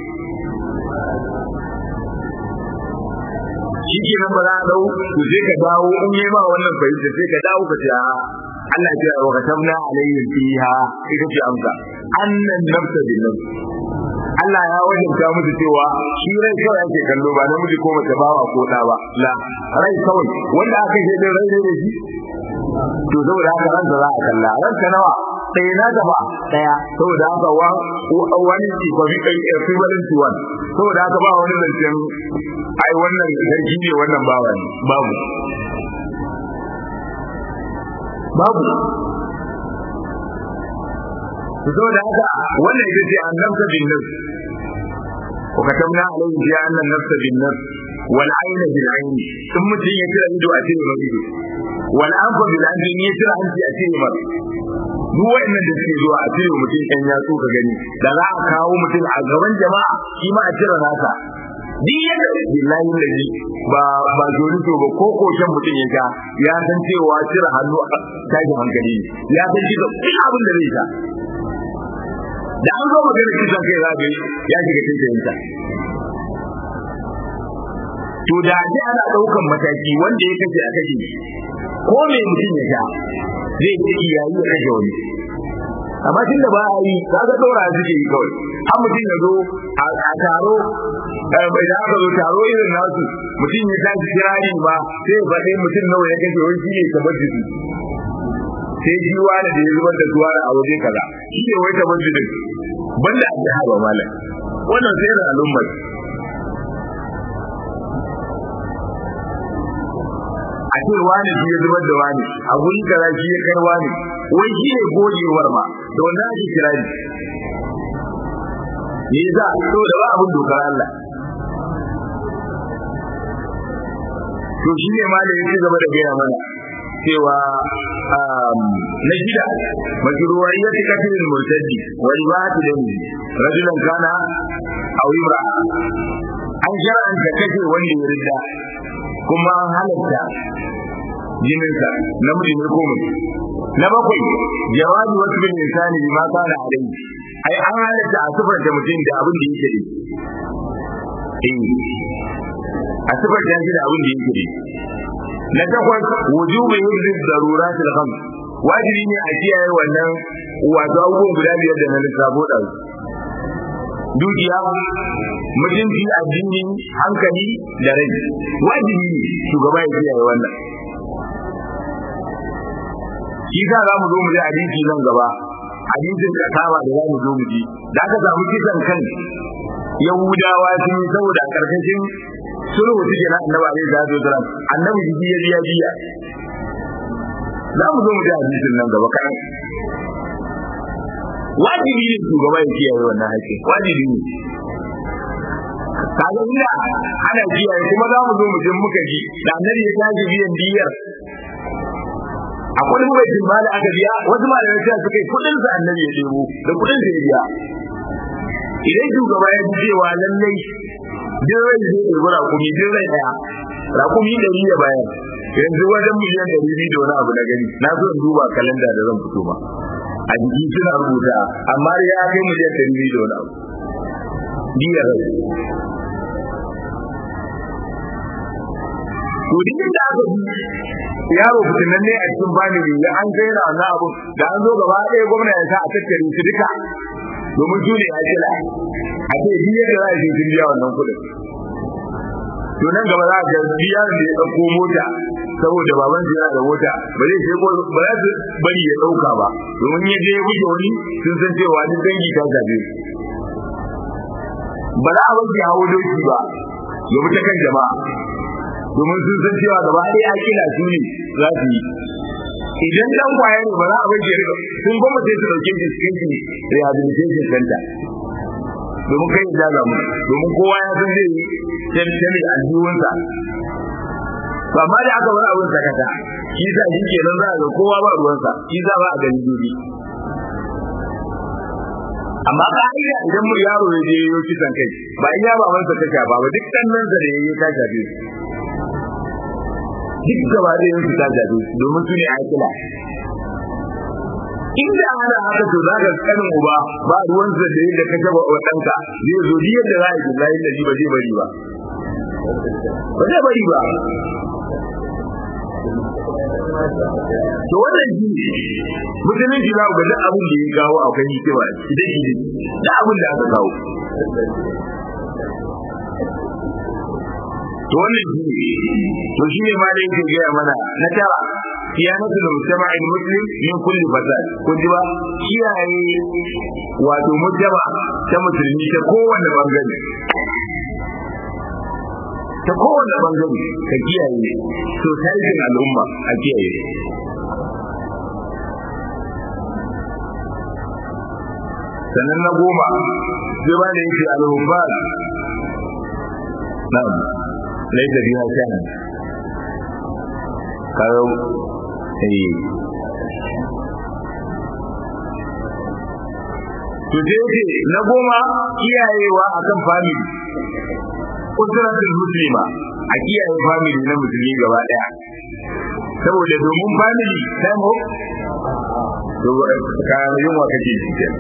shi ke nan ba za a dau to sai ka dawo in yi ma wannan fahimta sai ka dawo ka ce a Allah ya wa katabna alayhim fiha ita ce amsa annan nafsa bin nafs Allah ya wajabta musu cewa shi rai kawai ake kallo ba namiji ko mace bawa ko da ba la rai kawai wanda aka ce din rai ne da shi to saboda haka ran da za a kalla ran ka nawa ɗaya na gaba ɗaya saboda haka wa wani ci ko bi kai equivalent to one saboda haka ba wani zancen ai wannan sarki ne wannan bawa ne babu babu to saboda haka wannan ita ce annabta bin nafs wa katamna alayhi bi anna an-nafsa bin-nafs wal 'ayna bil-'ayn sun mutum ya tira ido a cire mai ido wal anfa bil-anfi ya tira hanci a cire mai duk waɗannan da suke zuwa a cire mutum ɗan yatsu ka gani da za a kawo mutum a gaban jama'a shi ma a cire nasa duk yadda billahi lazi ba ba to ba ko koshen mutum ya sha ya san cewa cire hannu a tashin hankali ne ya san shi da duk abin da zai sha da an zo magana kisan kai zabe ya shiga cikin ta to da ji ana daukan mataki wanda ya kace a kashe ko me mutum ya sha zai ci iyayi ya kashe wani amma tunda ba a yi kaga dora suke yi kawai an mutum ya zo a taro bai da aka zo taro irin nasu mutum ya tashi kirari ba sai ya faɗi mutum nawa ya kashe wani shine kamar jiki sai ji wani da ya zubar da tuwa a waje kaza shi ne wai kamar jiki banda a jiha ba malam wannan sai da al'ummar a ce wani shi ya zubar da wani a guri kaza shi ya kar wani wai shi ne gogewar ma da wannan ake kirari me za to da ba abin dokar Allah to shi ne ma da yake gaba da gaya mana cewa na shida majruwaiyat katil murtadi wa ribat dami rajulan kana aw imra an shar'anta kashe wanda ya ridda kuma an halatta jininsa namiji ne ko mutum na bakwai jawabi wasu bin insani bi ma kana alai ai an halatta a sifar da mutum da abin da yake da eh a sifar da shi da abin da yake da na takwas wujubu yuzid daruratul khams wajibi ne a kiyaye wannan wato abubuwan guda biyar da na lissafo da dukiya mutunci addini hankali da rai wajibi ne shugaba ya kiyaye wannan shi sa za mu zo mu ji hadisi nan gaba hadisin kasama da za mu zo mu ji da aka samu kisan kan yahudawa sun yi saboda karkashin sulhu suke na annabi alaihi salatu wasalam annabi jiki ya biya biya za mu zo mu ji hadisin nan gaba kan wajibi ne shugaba ya kiyaye wannan haƙƙi wajibi ne kaga ina ana kiyaye kuma za mu zo mu je muka ji da annabi ya tashi biyan diyar a kudin baitin mali aka biya wasu malamai sai suka yi kudin sa annabi ya debo da kudin sa ya biya idan shugaba ya ji cewa lallai din rai zai ɗebi rakumi din rai ɗaya rakumi ɗari ya bayar yanzu wajen miliyan ɗari biyu da wani abu na gani na so in duba kalanda da zan fito ba a jiki suna rubuta amma ya kai miliyan ɗari biyu da wani abu biyar rai to duk da aka bi yaro fitinan ne a cikin family ya an kai na wannan abu da an zo gaba ɗaya gwamna ya sa a tattare su duka domin su ne a kila a ce biyar da za a sun biya wannan kuɗin to nan gaba za a ga biyar da ya ɗauko mota saboda baban su yana da mota ba zai sai ba za su bari ya ɗauka ba domin ya je ya buge wani sun san cewa ni dangi ta zabe ba za a bar hawo doki ba domin ta kan jama'a domin sun san cewa gaba ɗaya a kila su ne za su yi idan dan kwaya ne ba za a bai rika sun goma sai su dauke shi cikin shi rehabilitation center domin kai ya jaga mu domin kowa ya san zai yi tantane a jiwonsa ba ma da aka bar abin sakata shi sa shi kenan za a ga kowa ba ruwansa shi sa ba a gani dubi amma ka'ida idan mu yaro ya je yau kisan kai ba iya babansa ta shafa ba duk ɗan nan da ya yi ta shafe duk gaba da yansu ta jabe domin su ne aikila inda ana haka to za ka kanin uba ba ruwansa da yadda ka taba wa ɗanka zai zo ji yadda za a yi layin da ba zai bari ba ba zai bari ba to wannan shi musulunci za ku ga duk abin da ya kawo akwai hikima idan shi ne da abin da aka kawo to wannan shi ne to shi ne ma da yake gaya mana na tara siyanatu da mujtama'i muslim min kulli fasad kun ji ba kiyaye wato mujtama ta musulmi ta kowanne bangare ta kowanne bangare ka kiyaye to tarihin al'umma a kiyaye sannan na goma sai ba da yake al-hubbal na'am laisa biha sha'an kayo eh to sai na goma kiyayewa akan family usratul muslima a kiyaye family na musulmi gaba daya saboda domin family time hope to ka yin wa kake shi ke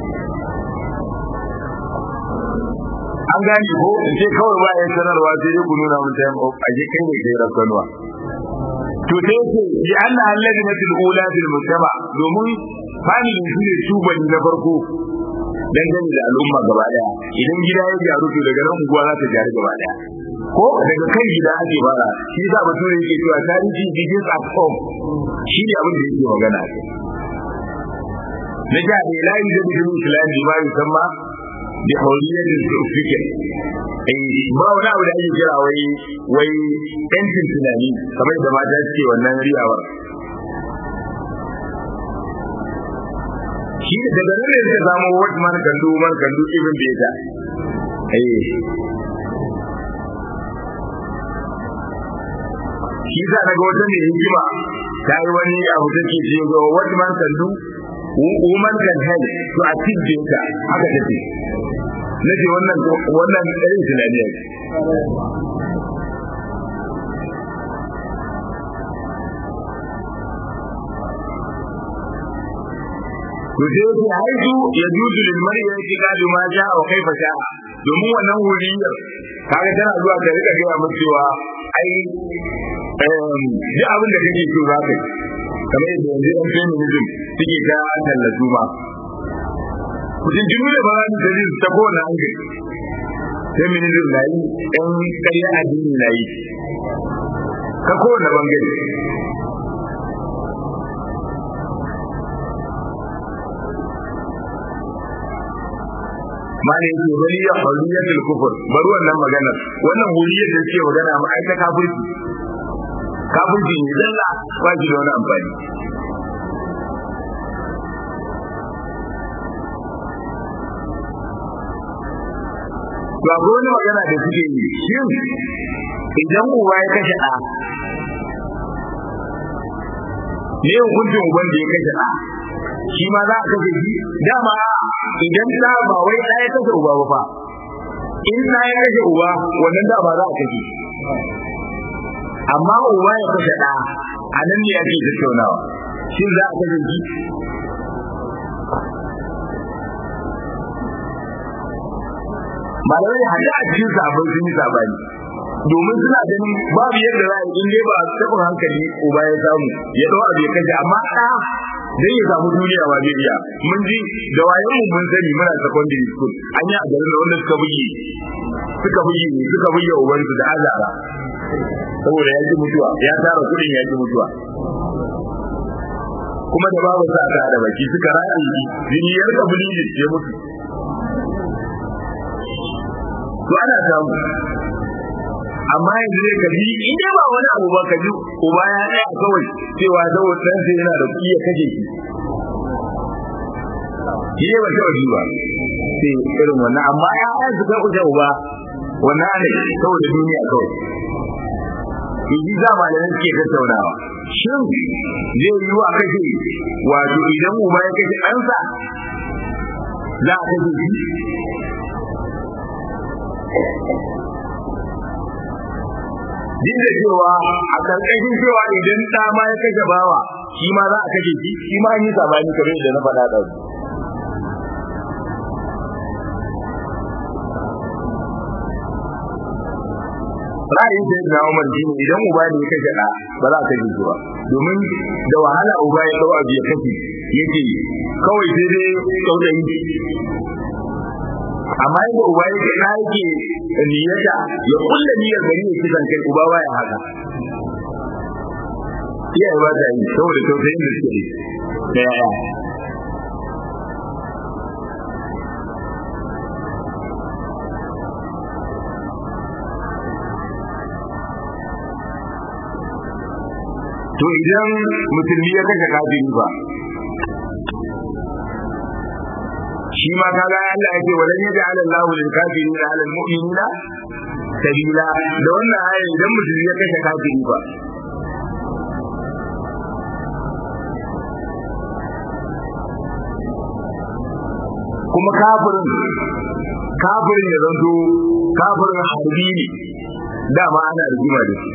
an gane ko in ce kawai ba ya sanarwa sai dai ku nuna mun time hope a je kai ne kai rakkanwa to sai ce bi anna allazi matul ula fil mujtama domin family shi ne tuban na farko dangane da al'umma gaba daya idan gida ya gyaru to daga nan unguwa za ta gyaru gaba daya ko daga kan gida ake fara shi yasa bature yake cewa tarihi begins at home shi ne abin da yake magana na ja da ilahi da bidin islam bi ma yusamma bi hawliyatin fikr eh ba wani abu da ake kira wai wai yancin tunani kamar da mata suke wannan riyawar shi daga nan ne suka samu what man can do man can do even better eh shi za daga wata mai hikima ta yi wani abu da ke ce ga what man can do woman can help to achieve better haka take nake wannan wannan irin tunaniya to sai yake haizu ya juzu lil mar'i ya ji gado ma ja wa kaifa sha domin wannan wuriyar kaga tana zuwa ta rika gaya mu cewa ai duk abin da kake so za ka yi kamar yadda yanzu yan feminism suke ta tallatu ma kudin jimu da ba za su ta kowane hankali feminism na yi yan karya addini na yi ka kowane bangare mali yake wani ya huriyatul kufur bari wannan maganar wannan huriyar da suke magana ma ai ta kafirci kafirci ne dalla ba shi da wani amfani ba ko wani magana da suke yi shin idan uba ya kashe ɗa ne hukuncin uban da ya kashe ɗa shi ma za a kashe shi dama idan ɗa ba wai ɗa ya kashe uba ba fa in ɗa ya kashe uba wannan da ba za a kashe amma uba ya kashe ɗa a nan ne ake tattaunawa shin za a kashe shi malamai hada a cikin sabon sun yi sabani domin suna ganin babu yadda za a yi in ba taɓin hankali uba ya samu ya ɗau abu ya kashe amma ɗa zai ya samu duniya ba zai iya mun ji da wayan mu mun sani muna secondary school an yi a garin da wanda suka buge suka buge suka buge ubansu da azara saboda ya ji mutuwa ya tara kuɗin ya ji mutuwa kuma da babu sa ta da baki suka raɗe jini ya rika bulili ya mutu to ana samu amma yanzu ne ka ji in dai ba wani abu ba ka ji uba ya tsaya kawai cewa saboda dan sai yana da kuɗi ya kaje shi shi ne ba kawai ji ba sai irin wannan amma ya ɗaya su kai kuce uba wannan ne saboda duniya kawai Iji za ma da suke tattaunawa. Shin zai yi wa kashe wato idan uba ya kashe ɗansa za a kashe shi? Duk da cewa a ƙarƙashin cewa idan ɗa ma ya kashe bawa shi ma za a kashe shi shi ma an yi sabani kamar yadda na faɗa ɗauki. ra'ayin da na Umar shi ne idan uba ne ya kashe ɗa ba za a kashe shi ba domin da wahala uba ya ɗau abu ya kashe yake kawai sai dai tsautayi amma yadda uba ya ce na yake niyyata ya kulla niyyar gari ya kisan kai uba baya haka iyaye ba ta yi saboda tausayin da suke da yaya to idan musulmi ya kashe kafiri ba shi ma kaga Allah yake walan yaj'al Allahu lil kafirin 'ala al mu'minina sabila da wannan aya idan musulmi ya kashe kafiri ba kuma kafirin kafirin ya zanto kafirin harbi ne dama ana rigima da shi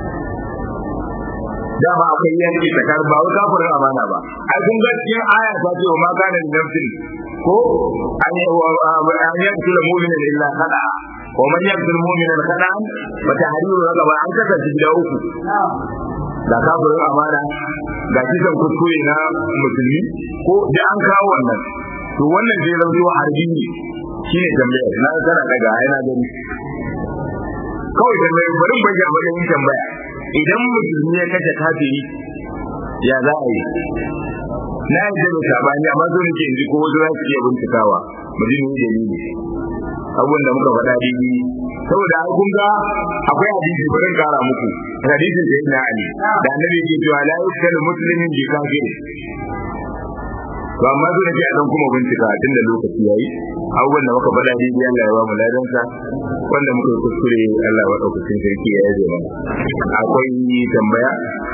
dama akwai yanki tsakar ba wai kafirin amana ba ai kun ga cikin aya ta ce wa ma kana nafsin ko an an yaqtul mu'mina illa khada wa man yaqtul mu'mina khada fa tahriru raqaba an kasance gida uku da kafirin amana ga kisan kuskure na musulmi ko da an kawo wannan to wannan zai zanto harbi ne shine tambaya na kana daga yana gani kawai tambaya bari bari a wajen tambaya idan musulmi ya kashe kafiri ya za a yi na yi da sabani amma zo nake in ji ko wasu za su iya bincikawa mu ji ni dalili abubuwan da muka faɗa daidai saboda ai kun ga akwai hadisi bari in kara muku hadisin da yana ali da annabi ke cewa la yuskalu muslimin bi kafir to amma zo nake a dan kuma bincika tunda lokaci yayi abubuwan da muka faɗa daidai Allah ya ba mu ladansa wanda muka yi kuskure Allah wa ɗaukacin sarki ya yaje mana akwai tambaya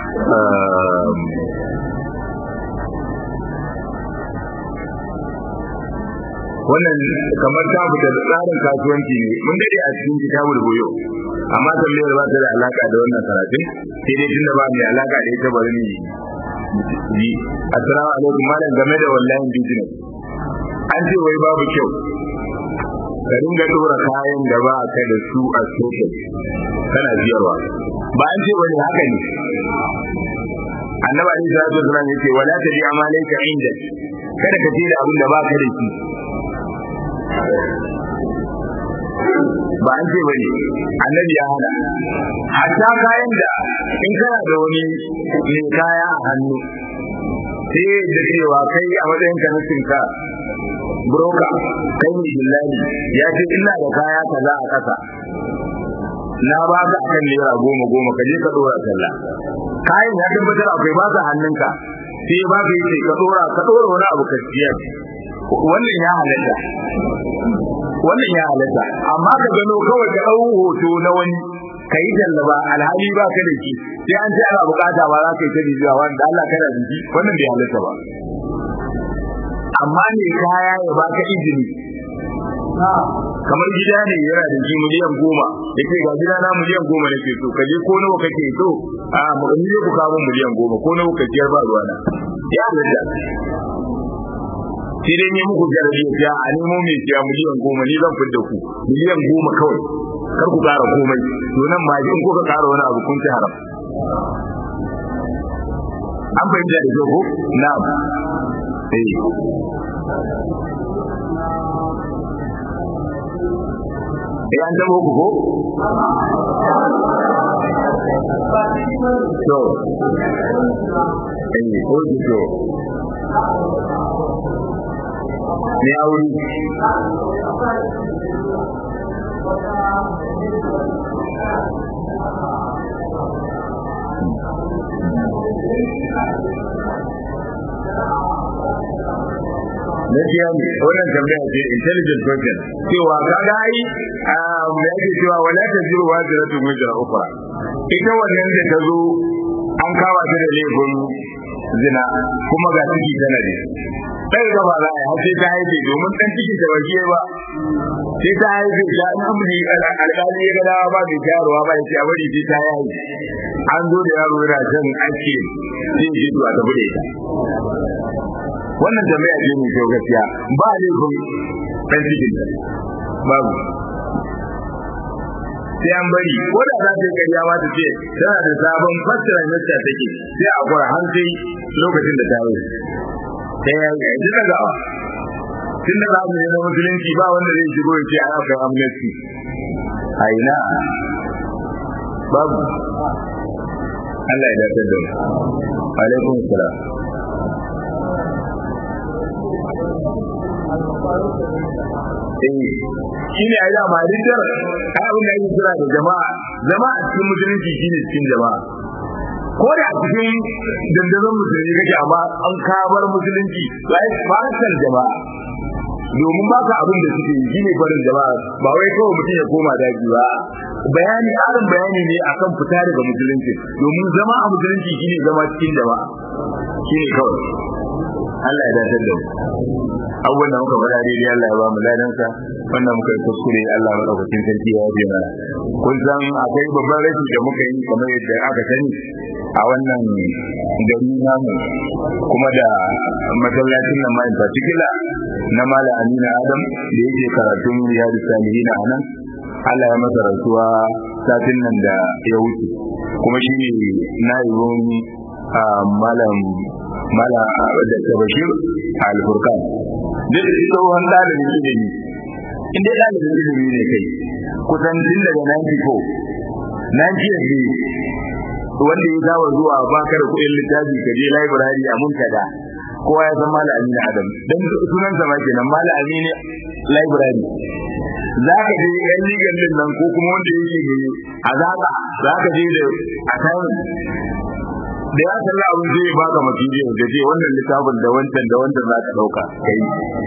wannan kamar ta fita da tsarin kasuwanci ne mun dade a cikin kitabul buyo amma tambayar ba ta da alaka da wannan karatun sai dai tunda ba mai alaka da ita bari ni yi assalamu alaikum malam game da wallahi business an ce wai babu kyau ka dinga dora kayan da ba ka da su a soket kana siyarwa ba an ce wani haka ne annabi alaihi salatu wasallam yace wala tabi amalayka inda kada ka ce da abin da ba ka da shi ba an ce bane annabi ya hana hatta kayan da in kana da wani mai kaya a hannu sai da cewa kai a matsayin ka na cinka broka kai ne billahi ya ce ina da kaya kaza a kasa na ba ka akan naira goma goma ka je ka dora sallah kayan ya tabbatar akwai ba ka hannunka sai ba ka yi ka dora ka dora wani abu ka siyar wannan ya halatta wannan ya halatta amma ka gano kawai ka dau hoto na wani ka yi tallaba alhali ba ka da shi sai an ce ana bukata ba za ka yi ta bibiya wanda Allah kana da shi wannan bai halatta ba amma ne kaya ya baka izini kamar gida ne yana da shi miliyan goma ya ce ga gida na miliyan goma nake so ka je ko nawa kake so a mu ne ku kawo miliyan goma ko nawa ka ciyar ba ruwana ya halatta sai dai ne muku jarabi ya a nemo mai siya miliyan goma ni zan fidda ku miliyan goma kawai kar ku kara komai to nan ma in kuka kara wani abu kun ci haram an fahimta da kyau ko na'am eh eh an tabo ku ko to eh ko to ne aure gaskiya ne wannan tambaya ce intelligent question cewa kaga ai me yake cewa wala tajiru wajiratu wajra ukhra ita wannan da ta zo an kawo ta da laifin zina kuma ga ciki tana da sai ga ba za a yi sai ta haife domin dan ciki ta waje ba sai ta haife ta in amri alƙali ya gada ba mai shayarwa ba ya ce a bari sai ta haife an zo da yaro yana jan ake sai ji zuwa ta bude ta wannan jami'a ce mai kyau gaskiya ba laifin dan cikin ta babu sai an bari ko da za ta yi ƙarya ma ta ce tana da sabon fassara yadda take sai a gwara har sai lokacin da ta yi sai ya yi ji daga tun da za mu yi na musulunci ba wanda zai shigo ya ce a yau kai amnesty a ina babu Allah ya dace da mu alaikum salam shi ne ai dama rijiyar ai abin da ake kira da jama'a jama'a cikin musulunci shine cikin jama'a ko da a cikin dandazon musulmi kake amma an kabar musulunci lai fasal jama'a domin ba ka abin da suke yi shine barin jama'a ba wai kawai mutum ya koma daji ba bayani ƙarin bayani ne akan fita daga musulunci domin zama a musulunci shine zama cikin jama'a shine kawai Allah ya dace da mu abubuwan da muka faɗa daidai Allah ya ba mu ladansa wannan muka yi kuskure Allah maɗaukakin sarki ya yafe mana kun san akwai babban rashi da muka yi kamar yadda aka sani a wannan gari namu kuma da masallacin nan ma in particular na Malam Aminu Adam da yake karatun Riyadu Salihin a nan Allah ya masa rasuwa satin nan da ya wuce kuma shi ne na'ibin malam mala da bashir al-furqan duk tsohon dalibin ilimi in dai dalibin ilimi ne kai kusan tun daga 94 90 wanda ya zawa zuwa baka da kuɗin littafi ka je library a muntada kowa ya san mala amina adam dan sunan sa ma kenan mala amina library za ka je yan ligan din nan ko kuma wanda yake ne a zaka za ka je da assignment da ya salla abin zai ba ka material da je wannan littafin da wancan da wancan za ka dauka kai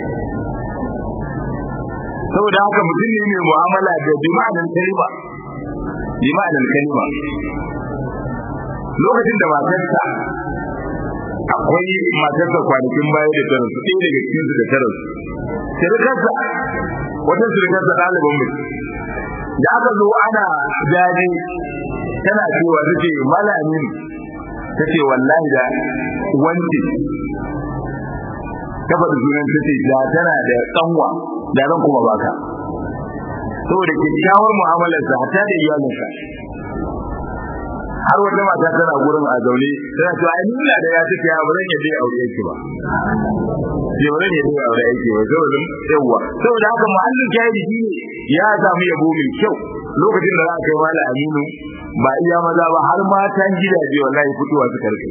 saboda haka mutum ne mai mu'amala da jima'an kalma jima'an kalma lokacin da matarsa akwai matarsa kwanakin baya da tara su ɗaya daga cikin su da tara su sirikarsa wata sirikarsa ɗaliban mu da aka zo ana jaje tana cewa take malamin ta ce wallahi da wanti ta faɗi sunan ta ce da tana da tsanwa da zan kuma baka saboda kyakkyawar mu'amalarsa hatta da iyalinsa har wata mata tana gurin a zaune tana cewa ai nuna da ya take ya ba zan yadda aure yake ba sai ba zan yadda aure yake ba saboda yawa saboda haka muhallin shahidi shine ya samu yabo mai kyau lokacin da za a kai mala aminu ba iya maza ba har matan gidaje wallahi fitowa su karfe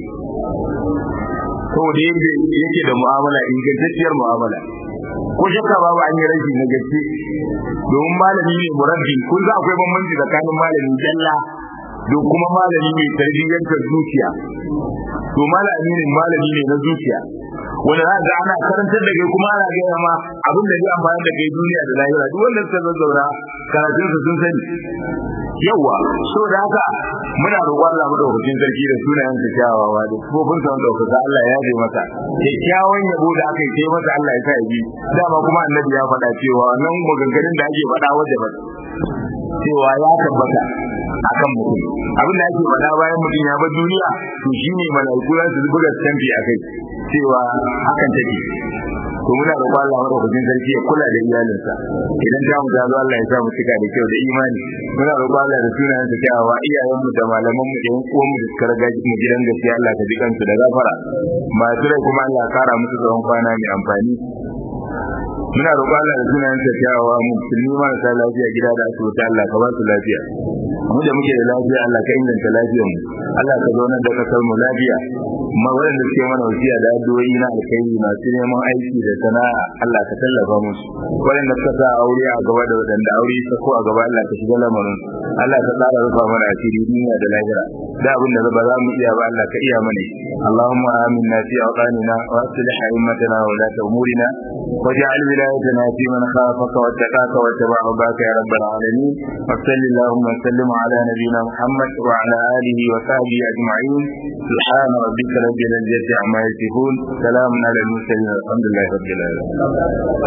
saboda yadda yake da mu'amala ingantacciyar mu'amala ko shakka babu an yi rashi na gaske domin malami ne murabbi kun za akwai bambanci tsakanin malami jalla da kuma malami mai tarbiyyantar zuciya to malami ne malami ne na zuciya wanda za ga ana karantar da kai kuma ana gaya ma abin da zai amfani da kai duniya da lahira duk wanda suka zazzauna karatun su sun sani yawa so da haka muna roƙon Allah madaukakin sarki da sunayen sa kyawawa da kofin sa madaukaka Allah ya yi masa kyakkyawan yabo da aka yi masa Allah ya sa ya bi dama kuma annabi ya faɗa cewa nan maganganun da ake faɗa wajen ba cewa ya tabbata akan mutum abin da ake faɗa bayan mutum ya bar duniya to shine malaiku za su buga stampi a kai cewa hakan take to muna roƙon Allah madaukakin sarki ya kula da iyalinsa idan ta mu ta zo Allah ya sa mu cika da kyau da imani muna roƙon Allah da sunayen sa kyawawa iyayenmu da malaman mu da yan uwan mu da suka riga mu gidan gaskiya Allah ka ji kansu da gafara masu rai kuma Allah ya kara musu tsawon kwana mai amfani muna roƙon Allah da sunayen sa kyawawa mu musulmi marasa lafiya gida da asibiti Allah ka ba su lafiya mu da muke da lafiya Allah ka inganta lafiyar mu Allah ka zauna da kasar mu lafiya ma waɗanda suke mana wasiya da addu'o'i na alkhairi masu neman aiki da sana'a Allah ka tallafa musu waɗanda suka sa aure a gaba da waɗanda aure ta ko a gaba Allah ka shiga lamarin Allah ka tsara rufa mana asiri duniya da lahira da abin da ba za mu iya ba Allah ka iya mana اللهم آمنا في أوطاننا وأصلح أئمتنا وولاة أمورنا واجعل ولايتنا في من خافك واتقاك واتبع رضاك يا رب العالمين وصل اللهم وسلم على نبينا محمد وعلى آله وصحبه أجمعين سبحان ربك رب العزة عما يصفون سلام على المرسلين الحمد لله رب العالمين